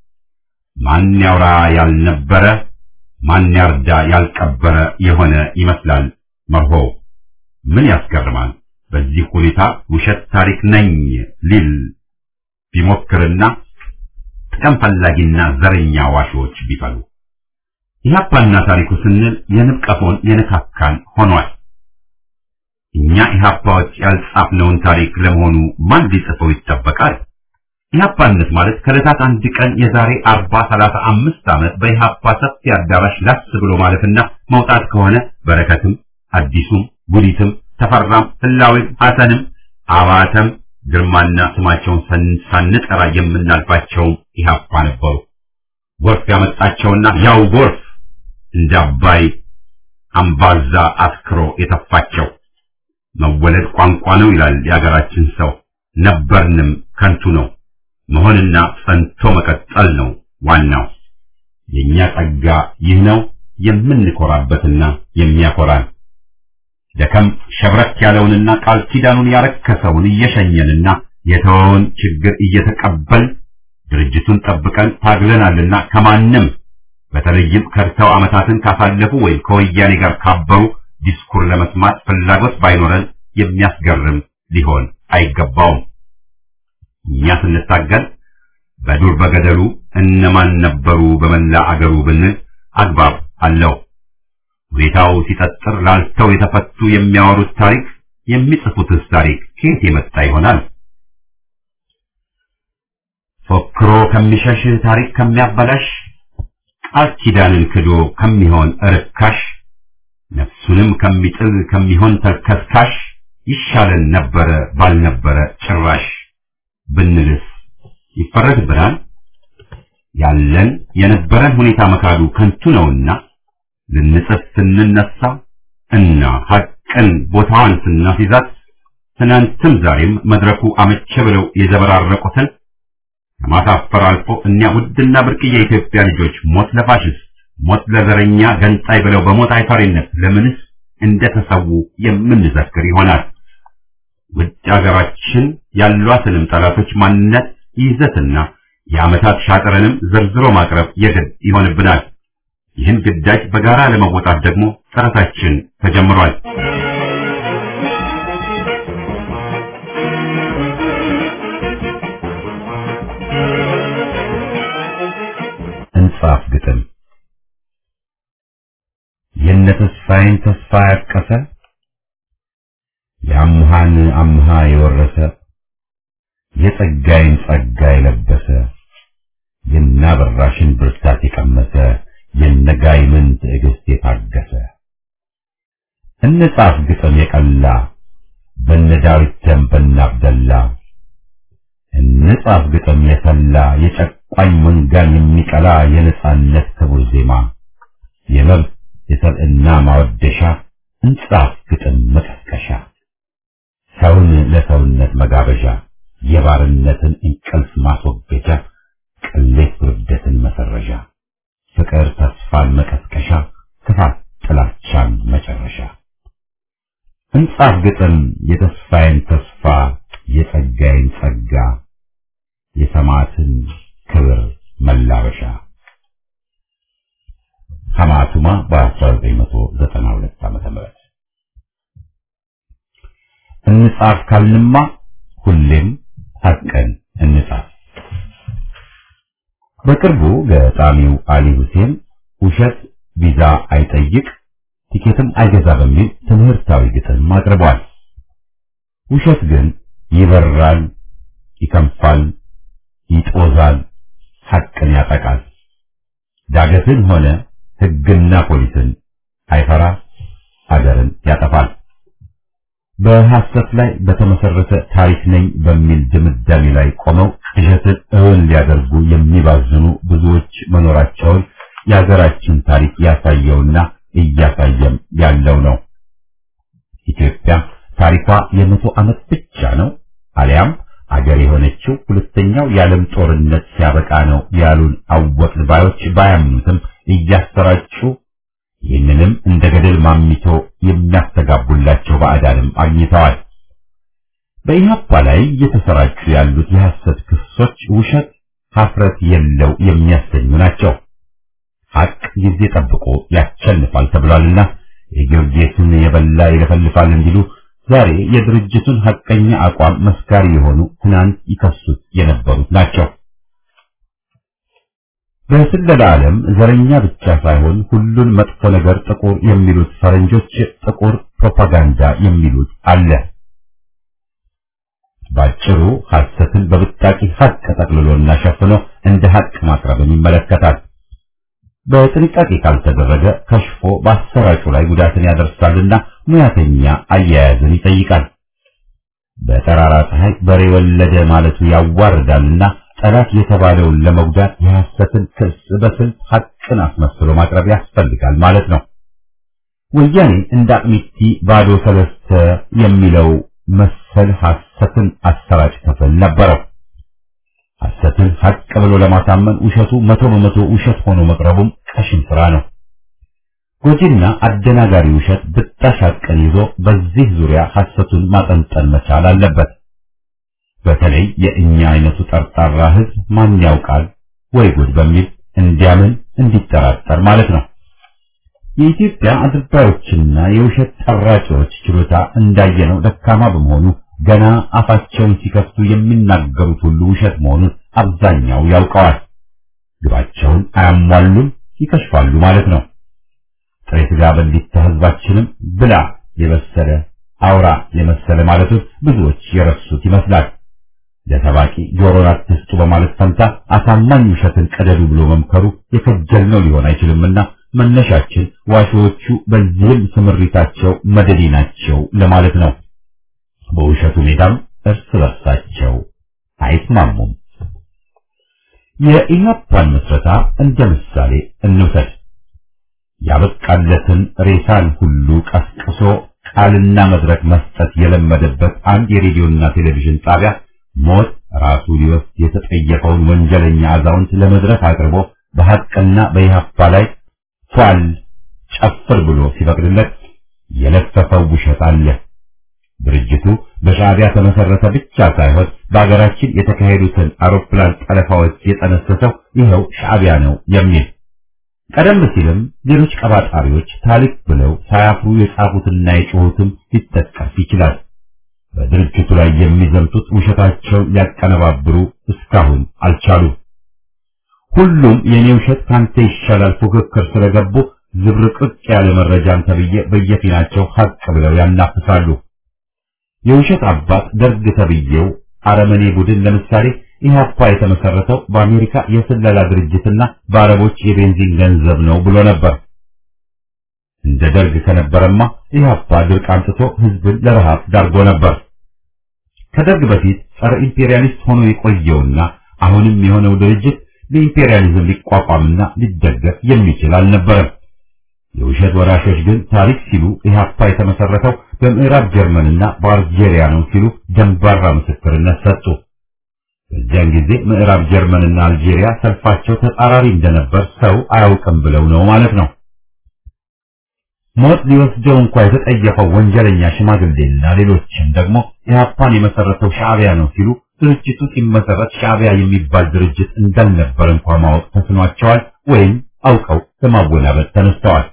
ማን ያውራ ያልነበረ ማን ያርዳ ያልቀበረ የሆነ ይመስላል መርሆ። ምን ያስገርማል? በዚህ ሁኔታ ውሸት ታሪክ ነኝ ሊል ቢሞክርና ጥቅም ፈላጊና ዘረኛ ዋሾች ቢፈሉ ኢህአፓና ታሪኩ ስንል የንብ ቀፎን የነካካን ሆኗል። እኛ ኢህአፓዎች ያልጻፍነውን ታሪክ ለመሆኑ ማን ሊጽፈው ይጠበቃል? ኢህአፓነት ማለት ከዕለታት አንድ ቀን የዛሬ አርባ ሰላሳ አምስት ዓመት በኢህአፓ ሰፊ አዳራሽ ላስ ብሎ ማለፍና መውጣት ከሆነ በረከትም አዲሱም ጉዲትም ተፈራም ህላዊም ሐሰንም አባተም ግርማና ስማቸውን ሳንጠራ የምናልፋቸውም ኢህአፓ ነበሩ። ጎርፍ ያመጣቸውና ያው ጎርፍ እንደ አባይ አምባዛ አስክሮ የተፋቸው መወለድ ቋንቋ ነው ይላል የአገራችን ሰው። ነበርንም ከንቱ ነው። መሆንና ጸንቶ መቀጠል ነው ዋናው። የኛ ጸጋ ይህ ነው የምንኮራበትና የሚያኮራን። ደከም ሸብረክ ያለውንና ቃል ኪዳኑን ያረከሰውን እየሸኘንና የተወውን ችግር እየተቀበል ድርጅቱን ጠብቀን ታግለናልና ከማንም በተለይም ከርተው ዓመታትን ካሳለፉ ወይም ከወያኔ ጋር ካበሩ ዲስኩር ለመስማት ፍላጎት ባይኖረን የሚያስገርም ሊሆን አይገባውም። እኛ ስንታገል በዱር በገደሉ እነማን ነበሩ በመላ አገሩ ብንል አግባብ አለው። ሁኔታው ሲጠጥር ላልተው የተፈቱ የሚያወሩት ታሪክ የሚጽፉትስ ታሪክ ከየት የመጣ ይሆናል? ፎክሮ ከሚሸሽ ታሪክ ከሚያበላሽ ቃል ኪዳንን ክዶ ከሚሆን ርካሽ ነፍሱንም ከሚጥል ከሚሆን ተልከስካሽ ይሻለን ነበረ ባልነበረ ጭራሽ ብንልስ ይፈረድብናል። ያለን የነበረን ሁኔታ መካዱ ከንቱ ነውና ልንጽፍ ስንነሳ እና ሐቅን ቦታዋን ስናስይዛት ትናንትም ዛሬም መድረኩ አመቸ ብለው የዘበራረቁትን ከማሳፈር አልፎ እኒያ ውድና ብርቅዬ የኢትዮጵያ ልጆች ሞት ለፋሽስት ሞት ለዘረኛ ገንጣይ ብለው በሞት አይፈሪነት ለምንስ እንደተሰዉ የምንዘክር ይሆናል። ውድ አገራችን ያሏትንም ጠላቶች ማንነት ይዘትና የዓመታት ሻጥረንም ዘርዝሮ ማቅረብ የግድ ይሆንብናል። ይህን ግዳጅ በጋራ ለመወጣት ደግሞ ጥረታችን ተጀምሯል። እንጻፍ ግጥም የነ ተስፋዬን ተስፋ ያቀሰ የአምሃን አምሃ የወረሰ የጸጋይን ጸጋ የለበሰ የናበራሽን ብርታት የቀመሰ የነጋይምን ትዕግስት የታገሰ እንጻፍ ግጥም የቀላ በነ ዳዊት ደም በነ አብደላ እንጻፍ ግጥም የሰላ የጨቋኝ መንጋን የሚቀላ የነጻነት ክቡር ዜማ የመብት የሰብዕና ማወደሻ እንጻፍ ግጥም መቀስቀሻ ሰውን ለሰውነት መጋበዣ የባርነትን እንቅልፍ ማስወገጃ ቅሌት ውርደትን መሰረዣ ፍቅር ተስፋን መቀስቀሻ ክፋት ጥላቻን መጨረሻ እንጻፍ ግጥም የተስፋዬን ተስፋ የጸጋዬን ጸጋ የሰማዕትን ክብር መላበሻ ሐማቱማ በ1992 ዓመተ ምህረት እንጻፍ ካልንማ ሁሌም ሐቅን እንጻፍ። በቅርቡ ገጣሚው አሊ ሁሴን ውሸት ቪዛ አይጠይቅ ቲኬትም አይገዛ በሚል ትምህርታዊ ግጥም አቅርቧል። ውሸት ግን ይበራል፣ ይከንፋል፣ ይጦዛል፣ ሐቅን ያጠቃል። ዳገትን ሆነ ሕግና ፖሊስን አይፈራ፣ ሀገርን ያጠፋል። በሐሰት ላይ በተመሰረተ ታሪክ ነኝ በሚል ድምዳሜ ላይ ቆመው ቅዠትን እውን ሊያደርጉ የሚባዝኑ ብዙዎች መኖራቸውን የሀገራችን ታሪክ ያሳየውና እያሳየም ያለው ነው። ኢትዮጵያ ታሪኳ የመቶ ዓመት ብቻ ነው አሊያም አገር የሆነችው ሁለተኛው የዓለም ጦርነት ሲያበቃ ነው ያሉን አወቅን ባዮች ባያምኑትም እያሰራጩ ይህንንም እንደ ገደል ማሚቶ የሚያስተጋቡላቸው ባዕዳንም አግኝተዋል። በኢህአፓ ላይ እየተሰራጩ ያሉት የሐሰት ክሶች ውሸት፣ ሀፍረት የለው የሚያሰኙ ናቸው። ሐቅ ጊዜ ጠብቆ ያቸንፋል ተብሏልና የጊዮርጊስን የበላ ይለፈልፋል እንዲሉ ዛሬ የድርጅቱን ሐቀኛ አቋም መስካሪ የሆኑ ትናንት ይከሱት የነበሩት ናቸው። በስለላ ዓለም ዘረኛ ብቻ ሳይሆን ሁሉን መጥፎ ነገር ጥቁር የሚሉት ፈረንጆች ጥቁር ፕሮፓጋንዳ የሚሉት አለ። ባጭሩ ሐሰትን በብጣቂ ሐቅ ጠቅልሎና ሸፍኖ እንደ ሐቅ ማቅረብን ይመለከታል። በጥንቃቄ ካልተደረገ ከሽፎ በአሰራጩ ላይ ጉዳትን ያደርሳልና ሙያተኛ አያያዝን ይጠይቃል። በጠራራ ፀሐይ በሬ ወለደ ማለቱ ያዋርዳልና ጠላት የተባለውን ለመጉዳት የሐሰትን ክስ በስልት ሐቅን አስመስሎ ማቅረብ ያስፈልጋል ማለት ነው። ወያኔ እንደ አቅሚቲ ባዶ ሰለስተ የሚለው መሰል ሐሰትን አሰራጭ ክፍል ነበረው። ሐሰትን ሐቅ ብሎ ለማሳመን ውሸቱ መቶ በመቶ ውሸት ሆኖ መቅረቡም ቀሽም ስራ ነው። ጎጂና አደናጋሪ ውሸት ብጣሽ ሐቅን ይዞ በዚህ ዙሪያ ሐሰቱን ማጠንጠን መቻል አለበት። በተለይ የእኛ አይነቱ ጠርጣራ ሕዝብ ማን ያውቃል ወይ ጉድ በሚል እንዲያምን እንዲጠራጠር ማለት ነው። የኢትዮጵያ አድርባዮችና የውሸት ጠራቂዎች ችሎታ እንዳየነው ደካማ በመሆኑ ገና አፋቸውን ሲከፍቱ የሚናገሩት ሁሉ ውሸት መሆኑን አብዛኛው ያውቀዋል። ግባቸውን አያሟሉም፣ ይከሽፋሉ ማለት ነው። ጥሬ ሥጋ በሊታ ሕዝባችንም ብላ የበሰለ አውራ የመሰለ ማለቱን ብዙዎች የረሱት ይመስላል። ለሰባቂ ጆሮን አትስጡ በማለት ፈንታ አሳማኝ ውሸትን ቀደዱ ብሎ መምከሩ የከጀልነው ሊሆን አይችልምና መነሻችን ዋሾዎቹ በዚህም ስምሪታቸው መደዲ ናቸው ለማለት ነው። በውሸቱ ሜዳም እርስ በርሳቸው አይስማሙም። የኢህአፓን ምስረታ እንደ ምሳሌ እንውሰድ። ያበቃለትን ሬሳን ሁሉ ቀስቅሶ ቃልና መድረክ መስጠት የለመደበት አንድ የሬዲዮና ቴሌቪዥን ጣቢያ ሞት ራሱ ሊወስድ የተጠየቀውን ወንጀለኛ አዛውንት ለመድረክ አቅርቦ በሐቅና በኢህአፓ ላይ ፏል ጨፍር ብሎ ሲፈቅድለት የለፈፈው ውሸት አለ። ድርጅቱ በሻዕቢያ ተመሰረተ ብቻ ሳይሆን በአገራችን የተካሄዱትን አውሮፕላን ጠለፋዎች የጠነሰሰው ይኸው ሻዕቢያ ነው የሚል ቀደም ሲልም ሌሎች ቀባጣሪዎች ታሪክ ብለው ሳያፍሩ የጻፉትና የጮሁትም ሊጠቀስ ይችላል። በድርጅቱ ላይ የሚዘምቱት ውሸታቸውን ሊያቀነባብሩ እስካሁን አልቻሉም። ሁሉም የኔ ውሸት ካንተ ይሻላል ፉክክር ስለገቡ ዝብርቅርቅ ያለ መረጃን ተብዬ በየፊናቸው ሀቅ ብለው ያናፍሳሉ። የውሸት አባት ደርግ ተብዬው አረመኔ ቡድን ለምሳሌ ኢህአፓ የተመሰረተው በአሜሪካ የስለላ ድርጅትና በአረቦች የቤንዚን ገንዘብ ነው ብሎ ነበር። እንደ ደርግ ከነበረማ ኢህአፓ ድርቅ አምጥቶ ህዝብን ለረሃብ ዳርጎ ነበር። ከደርግ በፊት ጸረ ኢምፔሪያሊስት ሆኖ የቆየውና አሁንም የሆነው ድርጅት በኢምፔሪያሊዝም ሊቋቋምና ሊደገፍ የሚችል አልነበረም። የውሸት ወራሾች ግን ታሪክ ሲሉ ኢህአፓ የተመሰረተው በምዕራብ ጀርመንና በአልጄሪያ ነው ሲሉ ደንባራ ምስክርነት ሰጡ። በዚያን ጊዜ ምዕራብ ጀርመንና አልጄሪያ ሰልፋቸው ተጻራሪ እንደነበር ሰው አያውቅም ብለው ነው ማለት ነው። ሞት ሊወስደው እንኳ የተጠየፈው ወንጀለኛ ሽማግሌና ሌሎችም ደግሞ ኢህአፓን የመሰረተው ሻዕቢያ ነው ሲሉ ድርጅቱ ሲመሰረት ሻዕቢያ የሚባል ድርጅት እንዳልነበር እንኳ ማወቅ ተስኗቸዋል ወይም አውቀው ለማወናበድ ተነስተዋል።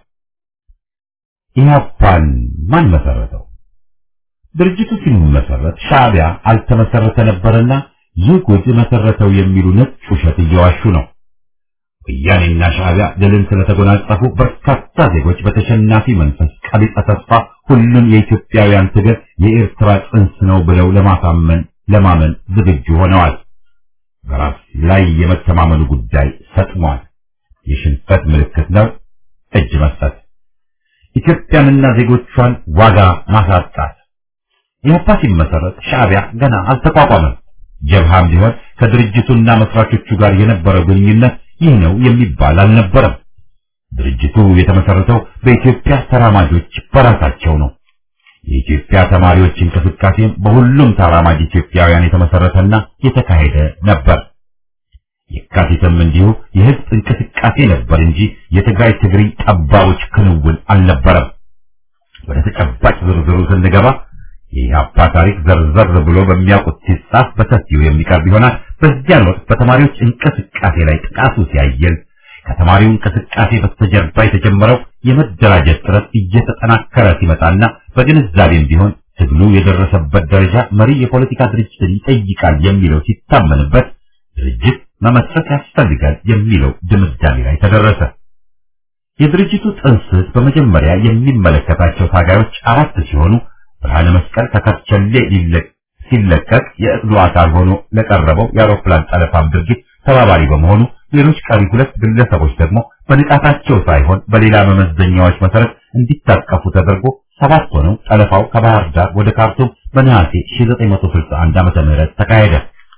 ኢህአፓን ማን መሰረተው? ድርጅቱ ሲመሰረት ሻዕቢያ አልተመሰረተ ነበርና ይህ ጉድ መሰረተው የሚሉ ነጭ ውሸት እየዋሹ ነው። ወያኔና ሻዕቢያ ድልን ስለተጎናጸፉ በርካታ ዜጎች በተሸናፊ መንፈስ ቀቢጸ ተስፋ ሁሉም የኢትዮጵያውያን ትግል የኤርትራ ጽንስ ነው ብለው ለማሳመን ለማመን ዝግጁ ሆነዋል። በራስ ላይ የመተማመኑ ጉዳይ ሰጥሟል። የሽንፈት ምልክት ነው እጅ መስጠት፣ ኢትዮጵያንና ዜጎቿን ዋጋ ማሳጣት። ኢህአፓ ሲመሰረት ሻዕቢያ ገና አልተቋቋመም። ጀብሃም ቢሆን ከድርጅቱና መስራቾቹ ጋር የነበረው ግንኙነት ይህ ነው የሚባል አልነበረም። ድርጅቱ የተመሰረተው በኢትዮጵያ ተራማጆች በራሳቸው ነው። የኢትዮጵያ ተማሪዎች እንቅስቃሴም በሁሉም ተራማጅ ኢትዮጵያውያን የተመሰረተና የተካሄደ ነበር። የካቲትም እንዲሁ የህዝብ እንቅስቃሴ ነበር እንጂ የትግራይ ትግሪ ጠባቦች ክንውን አልነበረም። ወደ ተጨባጭ ዝርዝሩ ስንገባ የኢህአፓ ታሪክ ዘርዘር ብሎ በሚያውቁት ሲጻፍ በሰፊው የሚቀርብ ይሆናል። በዚያን ወቅት በተማሪዎች እንቅስቃሴ ላይ ጥቃቱ ሲያየል ከተማሪው እንቅስቃሴ በስተጀርባ የተጀመረው የመደራጀት ጥረት እየተጠናከረ ሲመጣና በግንዛቤም ቢሆን ትግሉ የደረሰበት ደረጃ መሪ የፖለቲካ ድርጅትን ይጠይቃል የሚለው ሲታመንበት ድርጅት መመስረት ያስፈልጋል የሚለው ድምዳሜ ላይ ተደረሰ። የድርጅቱ ጥንስስ በመጀመሪያ የሚመለከታቸው ታጋዮች አራት ሲሆኑ ብርሃነ መስቀል ከከርቸሌ ሲለቀቅ የእቅዱ አካል ሆኖ ለቀረበው የአውሮፕላን ጠለፋም ድርጊት ተባባሪ በመሆኑ ሌሎች ቀሪ ሁለት ግለሰቦች ደግሞ በንቃታቸው ሳይሆን በሌላ መመዘኛዎች መሰረት እንዲታቀፉ ተደርጎ ሰባት ሆነው ጠለፋው ከባህር ዳር ወደ ካርቱም በነሐሴ 1961 ዓመተ ምህረት ተካሄደ።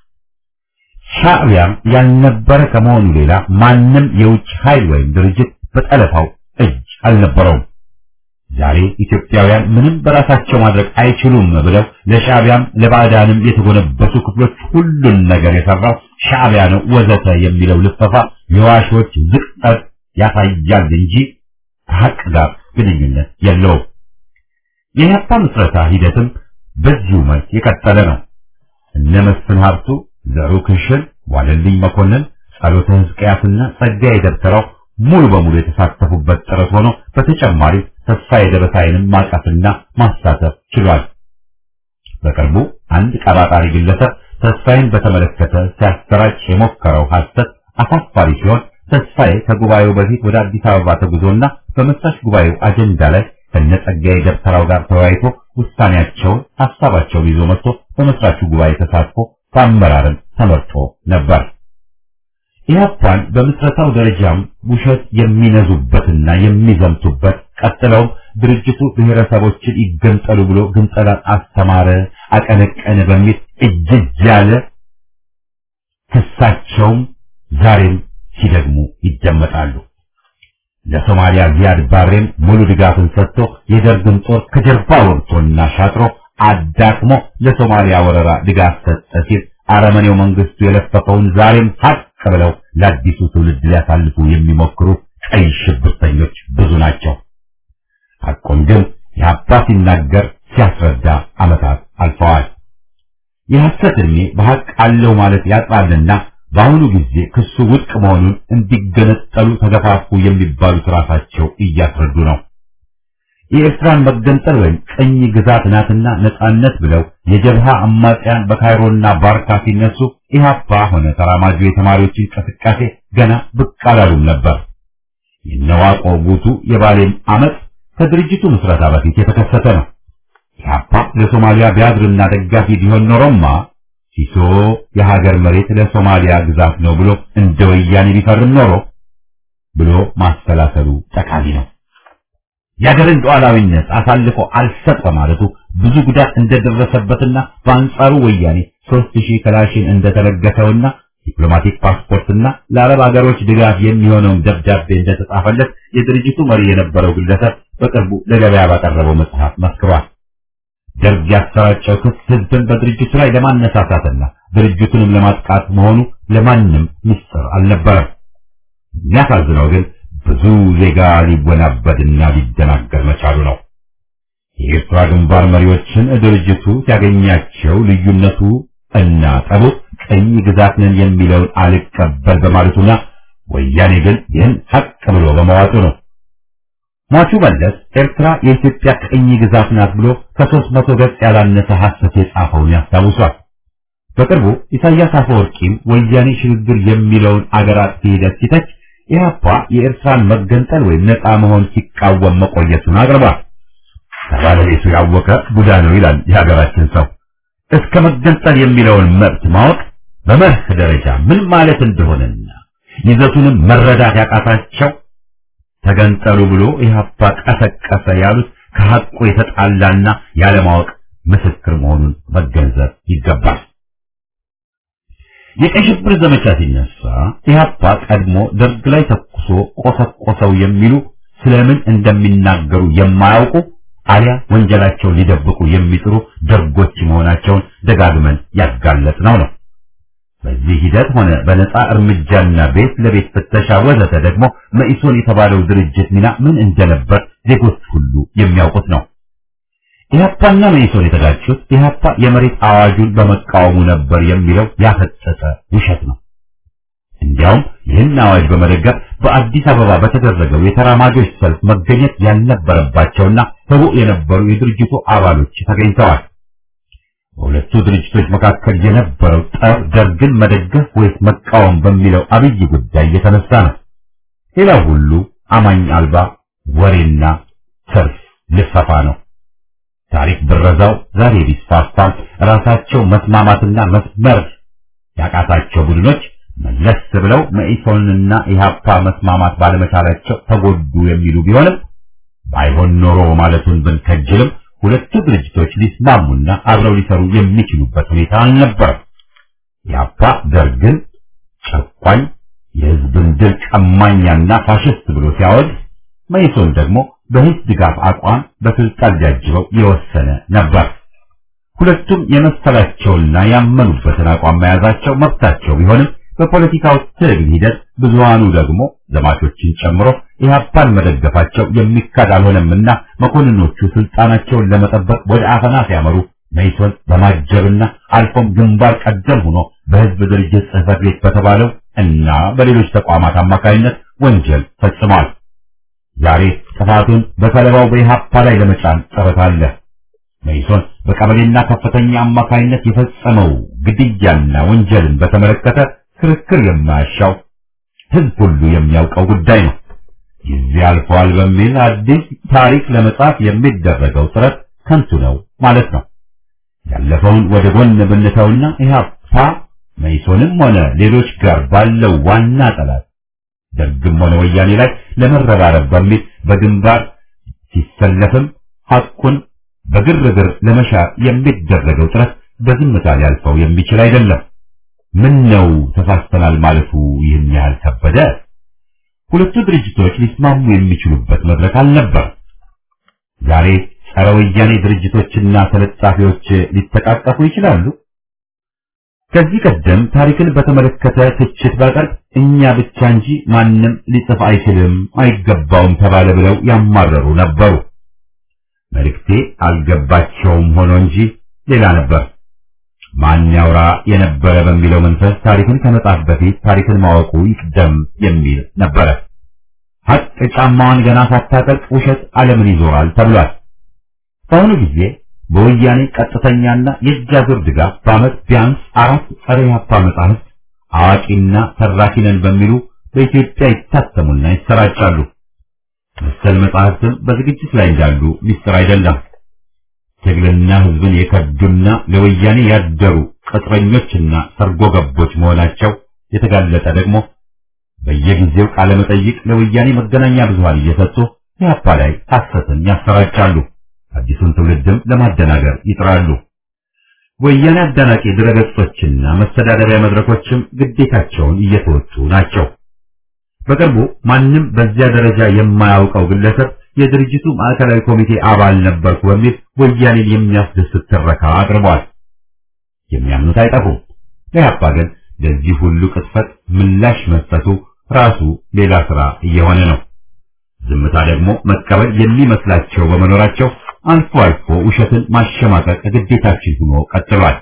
ሻዕቢያም ያልነበረ ከመሆኑ ሌላ ማንም የውጭ ኃይል ወይም ድርጅት በጠለፋው እጅ አልነበረውም። ዛሬ ኢትዮጵያውያን ምንም በራሳቸው ማድረግ አይችሉም ብለው ለሻዕቢያም ለባዕዳንም የተጎነበሱ ክፍሎች ሁሉን ነገር የሰራው ሻዕቢያ ነው ወዘተ የሚለው ልፈፋ የዋሾች ዝቅጠት ያሳያል እንጂ ከሀቅ ጋር ግንኙነት የለውም። የኢህአፓ ምስረታ ሂደትም በዚሁ መልክ የቀጠለ ነው። እነ መስፍን ሀብቱ፣ ዘሩ ክሽን፣ ዋለልኝ መኮንን፣ ጸሎተ ሕዝቅያስና ጸጋዬ ደብተራው ሙሉ በሙሉ የተሳተፉበት ጥረት ሆኖ በተጨማሪ ተስፋዬ ደበሳይንም ማቀፍና ማሳተፍ ችሏል። በቅርቡ አንድ ቀባጣሪ ግለሰብ ተስፋዬን በተመለከተ ሲያሰራጭ የሞከረው ሐሰት አሳፋሪ ሲሆን ተስፋዬ ከጉባኤው በፊት ወደ አዲስ አበባ ተጉዞና በመስራች ጉባኤው አጀንዳ ላይ ከነጸጋዬ ደብተራው ጋር ተወያይቶ ውሳኔያቸውን ሐሳባቸውን ይዞ መጥቶ በመስራቹ ጉባኤ ተሳትፎ በአመራርም ተመርጦ ነበር። ኢህአፓን በምስረታው ደረጃም ውሸት የሚነዙበትና የሚዘምቱበት ቀጥለውም ድርጅቱ ብሔረሰቦችን ይገንጠሉ ብሎ ግንጠላን አስተማረ፣ አቀነቀነ በሚል እጅግ ያለ ክሳቸውም ዛሬም ሲደግሙ ይደመጣሉ። ለሶማሊያ ዚያድ ባሬም ሙሉ ድጋፍን ሰጥቶ የደርግን ጦር ከጀርባ ወርቶና ሻጥሮ አዳክሞ ለሶማሊያ ወረራ ድጋፍ ሰጠ ሲል አረመኔው መንግስቱ የለፈፈውን ዛሬም ሀቅ ብለው ለአዲሱ ትውልድ ሊያሳልፉ የሚሞክሩ ቀይ ሽብርተኞች ብዙ ናቸው። ሐቁን ግን የአባ ሲናገር ሲያስረዳ ዓመታት አልፈዋል። የሐሰት ዕድሜ በሐቅ አለው ማለት ያጥራልና በአሁኑ ጊዜ ክሱ ውድቅ መሆኑን እንዲገነጠሉ ተገፋፉ የሚባሉት ራሳቸው እያስረዱ ነው። የኤርትራን መገንጠል ወይም ቅኝ ግዛት ናትና ነጻነት ብለው የጀብሃ አማጽያን በካይሮና ባርካ ሲነሱ ኢህአፓ ሆነ ተራማጁ የተማሪዎች እንቅስቃሴ ገና ብቅ አላሉም ነበር። የነዋቆ ጉቱ የባሌም አመፅ ከድርጅቱ ምስረታ በፊት የተከሰተ ነው። ኢህአፓ ለሶማሊያ ቢያድርና ደጋፊ ቢሆን ኖሮማ ሲሶ የሀገር መሬት ለሶማሊያ ግዛት ነው ብሎ እንደ ወያኔ ቢፈርም ኖሮ ብሎ ማሰላሰሉ ጠቃሚ ነው። የሀገርን ሉዓላዊነት አሳልፎ አልሰጥ በማለቱ ብዙ ጉዳት እንደደረሰበትና በአንጻሩ ወያኔ ሦስት ሺህ ክላሽን እንደተለገሰውና ዲፕሎማቲክ ፓስፖርትና ለአረብ ሀገሮች ድጋፍ የሚሆነውን ደብዳቤ እንደተጻፈለት የድርጅቱ መሪ የነበረው ግለሰብ በቅርቡ ለገበያ ባቀረበው መጽሐፍ መስክሯል። ደርግ ያሰራጨው ክስ ህዝብን በድርጅቱ ላይ ለማነሳሳትና ድርጅቱንም ለማጥቃት መሆኑ ለማንም ምስጢር አልነበረም። የሚያሳዝነው ግን ብዙ ዜጋ ሊወናበድና ሊደናገር መቻሉ ነው። የኤርትራ ግንባር መሪዎችን ድርጅቱ ሲያገኛቸው ልዩነቱ እና ጠቡ ቅኝ ግዛት ነን የሚለውን አልቀበል በማለቱና ወያኔ ግን ይህን ሀቅ ብሎ በመዋጡ ነው። ሟቹ መለስ ኤርትራ የኢትዮጵያ ቅኝ ግዛት ናት ብሎ ከሦስት መቶ ገጽ ያላነሰ ሐሰት የጻፈውን ያስታውሷል። በቅርቡ ኢሳያስ አፈወርቂም ወያኔ ሽግግር የሚለውን አገር አጥፊ ሂደት ሲተች ኢህአፓ የኤርትራን መገንጠል ወይም ነፃ መሆን ሲቃወም መቆየቱን አቅርቧል። ከባለቤቱ ያወቀ ቡዳ ነው ይላል የሀገራችን ሰው። እስከ መገንጠል የሚለውን መብት ማወቅ በመርህ ደረጃ ምን ማለት እንደሆነና ይዘቱንም መረዳት ያቃታቸው ተገንጠሉ ብሎ ኢህአፓ ቀሰቀሰ ያሉት ከሐቁ የተጣላና ያለማወቅ ምስክር መሆኑን መገንዘብ ይገባል። የቀይ ሽብር ዘመቻ ሲነሳ ኢህአፓ ቀድሞ ደርግ ላይ ተኩሶ ቆሰቆሰው የሚሉ ስለምን እንደሚናገሩ የማያውቁ አሊያ ወንጀላቸውን ሊደብቁ የሚጥሩ ደርጎች መሆናቸውን ደጋግመን ያጋለጥነው ነው። በዚህ ሂደት ሆነ በነፃ እርምጃና ቤት ለቤት ፍተሻ ወዘተ ደግሞ መኢሶን የተባለው ድርጅት ሚና ምን እንደነበር ዜጎች ሁሉ የሚያውቁት ነው። ኢህአፓና መኢሶን የተጋጩት ኢህአፓ የመሬት አዋጁን በመቃወሙ ነበር የሚለው ያፈጠጠ ውሸት ነው። እንዲያውም ይህን አዋጅ በመደገፍ በአዲስ አበባ በተደረገው የተራማጆች ሰልፍ መገኘት ያልነበረባቸውና ህቡዕ የነበሩ የድርጅቱ አባሎች ተገኝተዋል። በሁለቱ ድርጅቶች መካከል የነበረው ጠብ ደርግን መደገፍ ወይስ መቃወም በሚለው አብይ ጉዳይ የተነሳ ነው። ሌላው ሁሉ አማኝ አልባ ወሬና ትርፍ ልፈፋ ነው። ታሪክ ብረዛው ዛሬ ቢስፋፋም ራሳቸው መስማማትና መስመር ያቃታቸው ቡድኖች መለስ ብለው መኢሶንና ኢህአፓ መስማማት ባለመቻላቸው ተጎዱ የሚሉ ቢሆንም ባይሆን ኖሮ ማለቱን ብንከጅልም ሁለቱ ድርጅቶች ሊስማሙና አብረው ሊሰሩ የሚችሉበት ሁኔታ አልነበረም። ኢህአፓ ደርግን ጨቋኝ፣ የህዝብን ድል ቀማኛና ፋሽስት ብሎ ሲያወድ፣ መኢሶን ደግሞ በህዝብ ድጋፍ አቋም በስልጣን ሊያጅበው የወሰነ ነበር። ሁለቱም የመሰላቸውና ያመኑበትን አቋም መያዛቸው መብታቸው ቢሆንም በፖለቲካው ትግል ሂደት ብዙሃኑ ደግሞ ዘማቾችን ጨምሮ ኢህአፓን መደገፋቸው የሚካድ አልሆነምና መኮንኖቹ ስልጣናቸውን ለመጠበቅ ወደ አፈና ሲያመሩ መኢሶን በማጀብና አልፎም ግንባር ቀደም ሆኖ በህዝብ ድርጅት ጽህፈት ቤት በተባለው እና በሌሎች ተቋማት አማካኝነት ወንጀል ፈጽሟል። ዛሬ ጥፋቱን በሰለባው በኢህአፓ ላይ ለመጫን ጥረት አለ። መኢሶን በቀበሌና ከፍተኛ አማካኝነት የፈጸመው ግድያና ወንጀልን በተመለከተ ክርክር የማያሻው ህዝብ ሁሉ የሚያውቀው ጉዳይ ነው። ጊዜ አልፏል በሚል አዲስ ታሪክ ለመጻፍ የሚደረገው ጥረት ከንቱ ነው ማለት ነው። ያለፈውን ወደ ጎን ብንተውና ኢህአፓ መኢሶንም ሆነ ሌሎች ጋር ባለው ዋና ጠላት ደርግም ሆነ ወያኔ ላይ ለመረባረብ በሚል በግንባር ሲሰለፍም ሐቁን በግርግር ለመሻር የሚደረገው ጥረት በዝምታ ሊያልፈው የሚችል አይደለም። ምን ነው ተሳስተናል ማለቱ ይህን ያህል ከበደ? ሁለቱ ድርጅቶች ሊስማሙ የሚችሉበት መድረክ አልነበር። ዛሬ ጸረ ወያኔ ድርጅቶችና ተለጣፊዎች ሊተቃቀፉ ይችላሉ። ከዚህ ቀደም ታሪክን በተመለከተ ትችት ባቀርብ እኛ ብቻ እንጂ ማንም ሊጽፍ አይችልም፣ አይገባውም ተባለ ብለው ያማረሩ ነበሩ። መልእክቴ አልገባቸውም ሆኖ እንጂ ሌላ ነበር። ማን ያውራ የነበረ በሚለው መንፈስ ታሪክን ከመጻፍ በፊት ታሪክን ማወቁ ይቅደም የሚል ነበረ። ሀቅ ጫማዋን ገና ሳታጠልቅ ውሸት ዓለምን ይዞራል ተብሏል። በአሁኑ ጊዜ በወያኔ ቀጥተኛና የእጅ አዙር ድጋፍ በዓመት ቢያንስ አራት ጸረ ኢህአፓ መጻሕፍት አዋቂና ተራኪ ነን በሚሉ በኢትዮጵያ ይታተሙና ይሰራጫሉ። መሰል መጻሕፍትም በዝግጅት ላይ እንዳሉ ሚስጥር አይደለም። ትግልና ህዝብን የከዱና ለወያኔ ያደሩ ቅጥረኞችና ሰርጎ ገቦች መሆናቸው የተጋለጠ ደግሞ በየጊዜው ቃለ መጠይቅ ለወያኔ መገናኛ ብዙሃን እየሰጡ ኢህአፓ ላይ ሐሰትን ያሰራጫሉ። አዲሱን ትውልድም ለማደናገር ይጥራሉ። ወያኔ አዳናቂ ድረገጾችና መስተዳደሪያ መድረኮችም ግዴታቸውን እየተወጡ ናቸው። በቅርቡ ማንም በዚያ ደረጃ የማያውቀው ግለሰብ የድርጅቱ ማዕከላዊ ኮሚቴ አባል ነበርኩ በሚል ወያኔን የሚያስደስት ትረካ አቅርቧል። የሚያምኑት አይጠፉም። ለኢህአፓ ግን ለዚህ ሁሉ ቅጥፈት ምላሽ መስጠቱ ራሱ ሌላ ስራ እየሆነ ነው። ዝምታ ደግሞ መቀበል የሚመስላቸው በመኖራቸው አልፎ አልፎ ውሸትን ማሸማቀቅ ግዴታችን ሆኖ ቀጥሏል።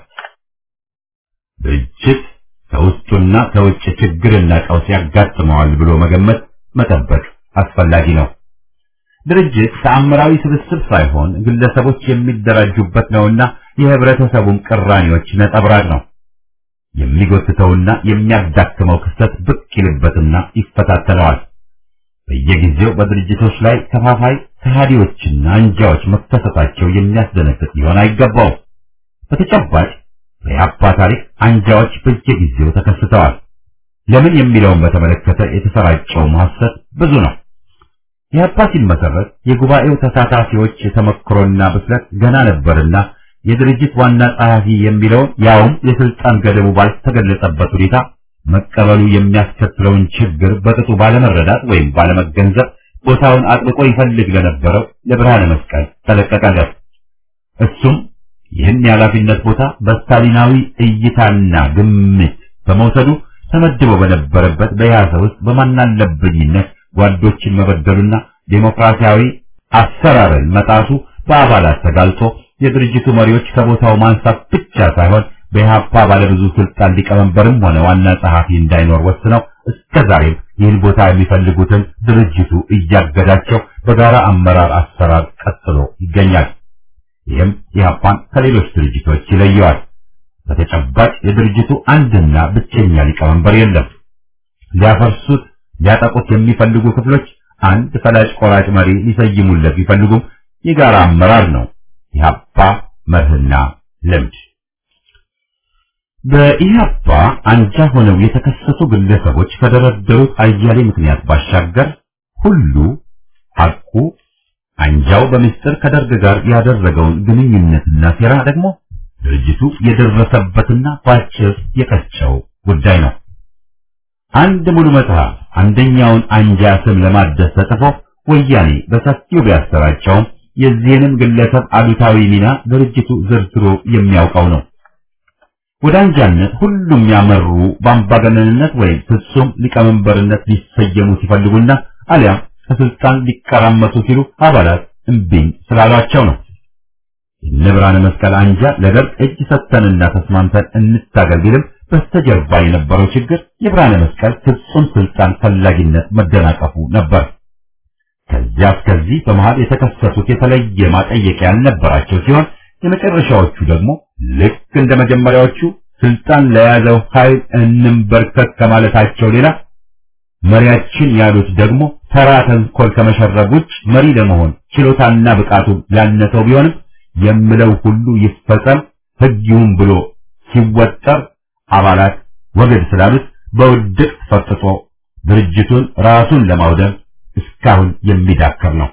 ድርጅት ከውስጡና ከውጭ ችግርና ቀውስ ያጋጥመዋል ብሎ መገመት መጠበቅ አስፈላጊ ነው። ድርጅት ተአምራዊ ስብስብ ሳይሆን ግለሰቦች የሚደራጁበት ነውና የህብረተሰቡም ቅራኔዎች ነጸብራቅ ነው። የሚጎትተውና የሚያዳክመው ክስተት ብቅ ይልበትና ይፈታተነዋል። በየጊዜው በድርጅቶች ላይ ከፋፋይ ከሃዲዎችና አንጃዎች መከሰታቸው የሚያስደነግጥ ሊሆን አይገባውም። በተጨባጭ በኢህአፓ ታሪክ አንጃዎች በየጊዜው ተከስተዋል። ለምን የሚለውን በተመለከተ የተሰራጨው ሐሰት ብዙ ነው። ኢህአፓ ሲመሰረት የጉባኤው ተሳታፊዎች የተመክሮና ብስለት ገና ነበርና የድርጅት ዋና ጸሐፊ የሚለውን ያውም የስልጣን ገደቡ ባልተገለጸበት ሁኔታ መቀበሉ የሚያስከትለውን ችግር በቅጡ ባለመረዳት ወይም ባለመገንዘብ ቦታውን አጥብቆ ይፈልግ ለነበረው ለብርሃነ መስቀል ተለቀቀለት። እሱም ይህን የኃላፊነት ቦታ በስታሊናዊ እይታና ግምት በመውሰዱ ተመድቦ በነበረበት በያዘ ውስጥ በማናለብኝነት ጓዶችን መበደሉና ዴሞክራሲያዊ አሰራርን መጣሱ በአባላት ተጋልጦ የድርጅቱ መሪዎች ከቦታው ማንሳት ብቻ ሳይሆን በኢህአፓ ባለብዙ ስልጣን ሊቀመንበርም ሆነ ዋና ጸሐፊ እንዳይኖር ወስነው እስከ ዛሬም ይህን ቦታ የሚፈልጉትን ድርጅቱ እያገዳቸው በጋራ አመራር አሰራር ቀጥሎ ይገኛል። ይህም ኢህአፓን ከሌሎች ድርጅቶች ይለየዋል። በተጨባጭ የድርጅቱ አንድና ብቸኛ ሊቀመንበር የለም። ሊያፈርሱት ሊያጠቁት የሚፈልጉ ክፍሎች አንድ ፈላጭ ቆራጭ መሪ ሊሰይሙለት ቢፈልጉም የጋራ አመራር ነው ኢህአፓ መርህና ልምድ። በኢህአፓ አንጃ ሆነው የተከሰሱ ግለሰቦች ከደረደሩት አያሌ ምክንያት ባሻገር ሁሉ ሐቁ አንጃው በምስጢር ከደርግ ጋር ያደረገውን ግንኙነትና ሴራ ደግሞ ድርጅቱ የደረሰበትና ባጭር የቀጨው ጉዳይ ነው። አንድ ሙሉ መጽሐፍ አንደኛውን አንጃ ስም ለማደስ ተጽፎ ወያኔ በሰፊው ቢያሰራጨውም የዚህንም ግለሰብ አሉታዊ ሚና ድርጅቱ ዘርዝሮ የሚያውቀው ነው። ወደ አንጃነት ሁሉም ያመሩ በአምባገነንነት ወይም ፍጹም ሊቀመንበርነት ሊሰየሙ ሲፈልጉና አሊያም ከስልጣን ሊቀራመቱ ሲሉ አባላት እምቢኝ ስላሏቸው ነው። የእነ ብርሃነ መስቀል አንጃ ለደርግ እጅ ሰጥተንና ተስማምተን እንታገል ቢልም በስተጀርባ የነበረው ችግር የብርሃነ መስቀል ፍጹም ስልጣን ፈላጊነት መደናቀፉ ነበር። ከዚያ እስከዚህ በመሃል የተከሰቱት የተለየ ማጠየቂያ ያልነበራቸው ሲሆን የመጨረሻዎቹ ደግሞ ልክ እንደ መጀመሪያዎቹ ስልጣን ለያዘው ኃይል እንንበርከክ ከማለታቸው ሌላ መሪያችን ያሉት ደግሞ ተራ ተንኮል ከመሸረብ ውጭ መሪ ለመሆን ችሎታና ብቃቱ ያነሰው ቢሆንም የምለው ሁሉ ይፈጸም ሕግ ይሁን ብሎ ሲወጠር አባላት ወገድ ስላሉት በውድቅ ፈጥጦ ድርጅቱን ራሱን ለማውደም እስካሁን የሚዳከር ነው።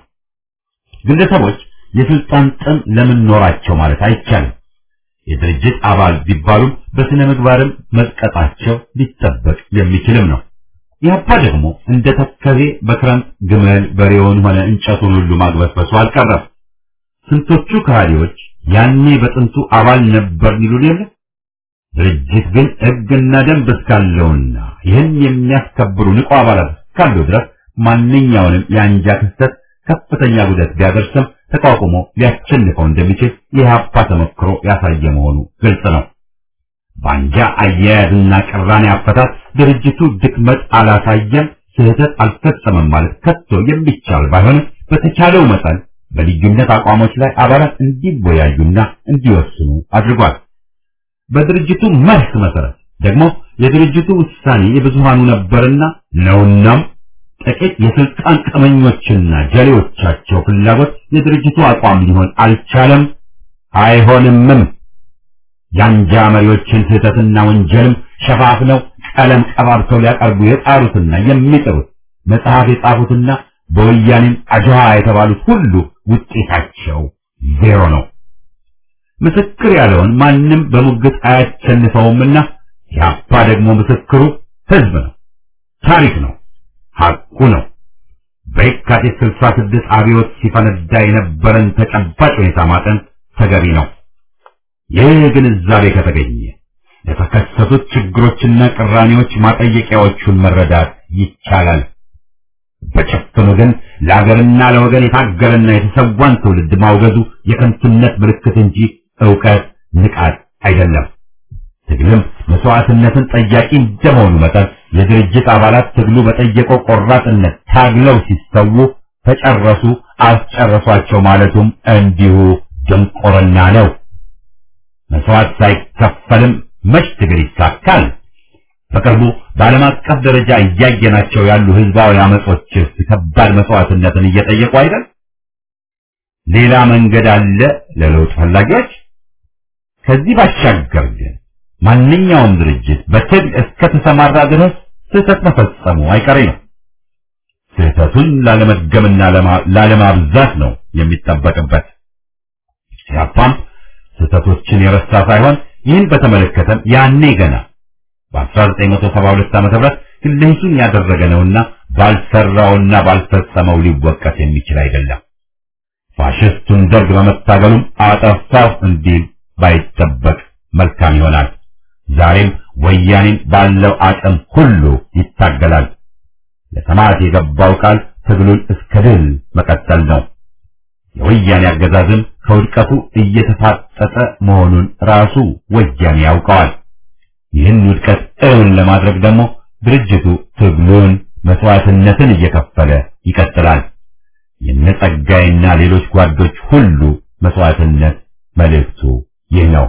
ግለሰቦች የስልጣን ጥም ለምን ኖራቸው ማለት አይቻልም። የድርጅት አባል ቢባሉም በስነ ምግባርም መጥቀጣቸው ሊጠበቅ የሚችልም ነው። ያባ ደግሞ እንደ ተከዜ በክረምት ግመል በሬውን ሆነ እንጨቱን ሁሉ ማግበስበሱ አልቀረም። ስንቶቹ ከሃዲዎች ያኔ በጥንቱ አባል ነበር ይሉን የለ። ድርጅት ግን ሕግና ደንብ እስካለውና ይህን የሚያስከብሩ ንቁ አባላት እስካለው ድረስ ማንኛውንም የአንጃ ክስተት ከፍተኛ ጉዳት ቢያደርስም ተቋቁሞ ሊያሸንፈው እንደሚችል የኢህአፓ ተሞክሮ ያሳየ መሆኑ ግልጽ ነው። በአንጃ አያያዝና ቅራኔ አፈታት ድርጅቱ ድክመት አላሳየም፣ ስህተት አልፈጸመም ማለት ከቶ የሚቻል ባይሆንም በተቻለው መጠን በልዩነት አቋሞች ላይ አባላት እንዲወያዩና እንዲወስኑ አድርጓል። በድርጅቱ መርህ መሰረት ደግሞ የድርጅቱ ውሳኔ የብዙሃኑ ነበርና ነውናም ጥቂት የስልጣን ቀመኞችና ጀሌዎቻቸው ፍላጎት የድርጅቱ አቋም ሊሆን አልቻለም፣ አይሆንምም። የአንጃ መሪዎችን ስህተትና ወንጀልም ሸፋፍነው ቀለም ቀባብተው ሊያቀርቡ የጣሩትና የሚጥሩት መጽሐፍ የጻፉትና በወያኔም አጅሃ የተባሉት ሁሉ ውጤታቸው ዜሮ ነው። ምስክር ያለውን ማንም በሙግት አያሸንፈውምና ያባ ደግሞ ምስክሩ ህዝብ ነው፣ ታሪክ ነው፣ ሐቁ ነው። በየካቲት 66 አብዮት ሲፈነዳ የነበረን ተጨባጭ ሁኔታ ማጠን ተገቢ ነው። ይህ ግንዛቤ ከተገኘ የተከሰቱት ችግሮችና ቅራኔዎች ማጠየቂያዎቹን መረዳት ይቻላል። በጭፍኑ ግን ለአገርና ለወገን የታገለና የተሰዋን ትውልድ ማውገዙ የከንቱነት ምልክት እንጂ ዕውቀት ንቃት አይደለም። ትግልም መስዋዕትነትን ጠያቂ እንደመሆኑ መጠን የድርጅት አባላት ትግሉ በጠየቀው ቆራጥነት ታግለው ሲሰዉ ተጨረሱ፣ አስጨረሷቸው ማለቱም እንዲሁ ድንቁርና ነው። መስዋዕት ሳይከፈልም መች ትግል ይሳካል? በቅርቡ በዓለም አቀፍ ደረጃ እያየናቸው ያሉ ህዝባዊ አመጾችስ ከባድ መስዋዕትነትን እየጠየቁ አይደል? ሌላ መንገድ አለ ለለውጥ ፈላጊዎች? ከዚህ ባሻገር ግን ማንኛውም ድርጅት በትግል እስከተሰማራ ድረስ ስህተት መፈጸሙ አይቀሬ ነው። ስህተቱን ላለመድገምና ላለማብዛት ነው የሚጠበቅበት። ሲያፓም ስህተቶችን የረሳ ሳይሆን ይህን በተመለከተም ያኔ ገና በ1972 ዓ.ም ግለሂሱን ያደረገ ነውና ባልሰራውና ባልፈጸመው ሊወቀስ የሚችል አይደለም። ፋሽስቱን ደርግ በመታገሉም አጠፋው እንዲል ባይጠበቅ መልካም ይሆናል። ዛሬም ወያኔን ባለው አቅም ሁሉ ይታገላል። ለሰማዕት የገባው ቃል ትግሉን እስከ ድል መቀጠል ነው። የወያኔ አገዛዝም ከውድቀቱ እየተፋጠጠ መሆኑን ራሱ ወያኔ ያውቀዋል። ይህን ውድቀት እውን ለማድረግ ደግሞ ድርጅቱ ትግሉን መስዋዕትነትን እየከፈለ ይቀጥላል። የነጸጋይና ሌሎች ጓዶች ሁሉ መስዋዕትነት መልእክቱ ይህ ነው።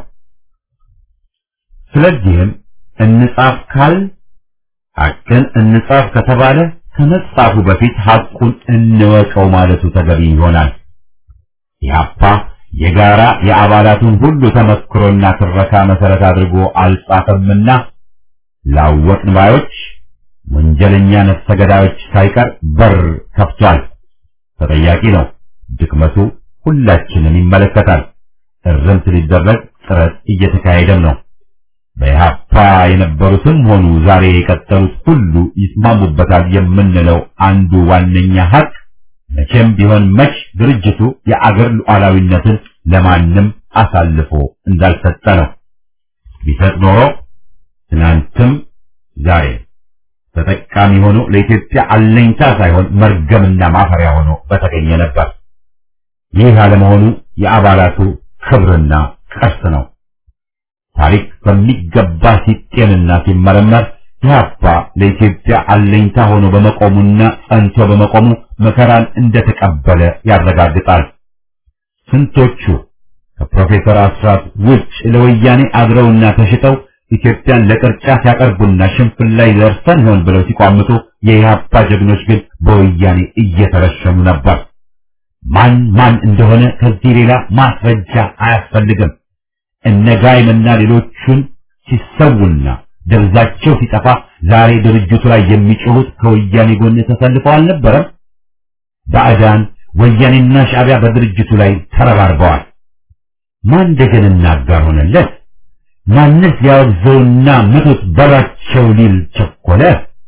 ስለዚህም እንጻፍ ካል ሐቅን እንጻፍ ከተባለ ከመጻፉ በፊት ሐቁን እንወቀው ማለቱ ተገቢ ይሆናል። ኢህአፓ የጋራ የአባላቱን ሁሉ ተመክሮና ትረካ መሰረት አድርጎ አልጻፈምና ላወቅን ባዮች ወንጀለኛ ነፍሰ ገዳዮች ሳይቀር በር ከፍቷል። ተጠያቂ ነው። ድክመቱ ሁላችንን ይመለከታል። እርምት ሊደረግ ጥረት እየተካሄደም ነው። በኢህአፓ የነበሩትም ሆኑ ዛሬ የቀጠሉት ሁሉ ይስማሙበታል የምንለው አንዱ ዋነኛ ሀቅ መቼም ቢሆን መች ድርጅቱ የአገር ሉዓላዊነትን ለማንም አሳልፎ እንዳልሰጠ ነው። ቢሰጥ ኖሮ ትናንትም ዛሬ ተጠቃሚ ሆኖ ለኢትዮጵያ አለኝታ ሳይሆን መርገምና ማፈሪያ ሆኖ በተገኘ ነበር። ይህ አለመሆኑ የአባላቱ ክብርና ቅርስ ነው። ታሪክ በሚገባ ሲጤንና ሲመረመር ኢህአፓ ለኢትዮጵያ አለኝታ ሆኖ በመቆሙና ጸንቶ በመቆሙ መከራን እንደተቀበለ ያረጋግጣል። ስንቶቹ ከፕሮፌሰር አስራት ውጭ ለወያኔ አድረውና ተሽጠው ኢትዮጵያን ለቅርጫ ሲያቀርቡና ሽንፍን ላይ ደርሰን ይሆን ብለው ሲቋምጡ የኢህአፓ ጀግኖች ግን በወያኔ እየተረሸኑ ነበር። ማን ማን እንደሆነ ከዚህ ሌላ ማስረጃ አያስፈልግም። እነ ጋይምና ሌሎቹን ሲሰውና ደብዛቸው ሲጠፋ ዛሬ ድርጅቱ ላይ የሚጮሁት ከወያኔ ጎን ተሰልፈው አልነበረም? ባዕዳን ወያኔና ሻዕቢያ በድርጅቱ ላይ ተረባርበዋል። ማን ደጀንና አጋር ሆነለት? ማንስ ያወግዘውና ምቱት በላቸው ሊል ቸኮለ?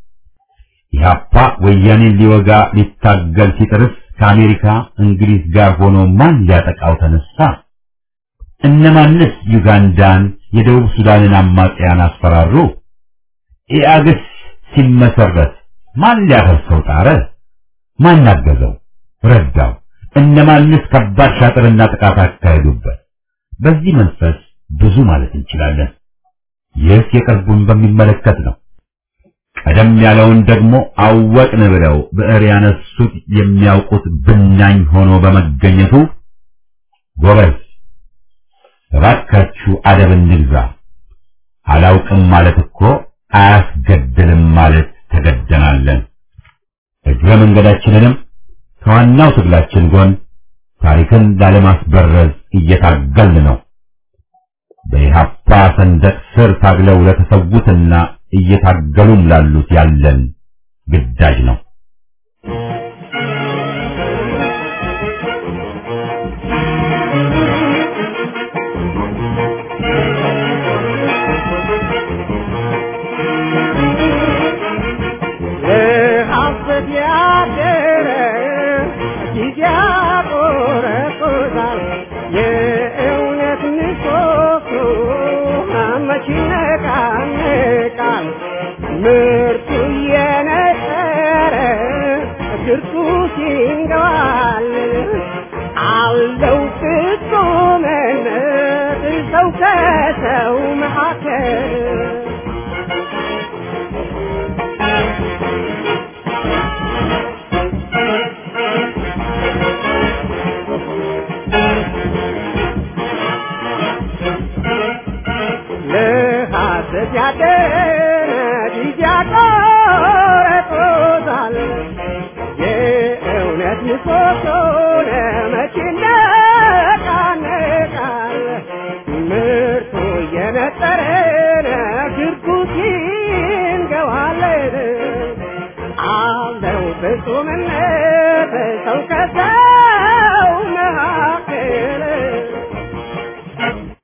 ኢህአፓ ወያኔን ሊወጋ ሊታገል ሲጥርስ ከአሜሪካ እንግሊዝ ጋር ሆኖ ማን ሊያጠቃው ተነሳ? እነማንስ ዩጋንዳን፣ የደቡብ ሱዳንን አማጽያን አስፈራሩ? ኢአግስ ሲመሰረት ማን ሊያፈርሰው ጣረ? ማን አገዘው? ረዳው? እነማንስ ከባድ ሻጥርና ጥቃት አካሄዱበት? በዚህ መንፈስ ብዙ ማለት እንችላለን። ይህ የቅርቡን በሚመለከት ነው። ቀደም ያለውን ደግሞ አወቅን ብለው ብዕር ያነሱት የሚያውቁት ብናኝ ሆኖ በመገኘቱ ጎበዝ እባካችሁ አደብ እንግዛ። አላውቅም ማለት እኮ አያስገድልም ማለት ተገደናለን። እግረ መንገዳችንንም ከዋናው ትግላችን ጎን ታሪክን ላለማስበረዝ እየታገልን ነው። በኢህአፓ ሰንደቅ ስር ታግለው ለተሰዉትና እየታገሉም ላሉት ያለን ግዳጅ ነው። ለሐሰት ያደረ ጊዜ ያቆረቁዛል። የእውነት ምሰሶ መች ይነቃነቃል? ምርቱ እየነጠረ ግርቱ ሲንገባል አለው ፍጹምነት ሰው ከሰው መካከል መነሻ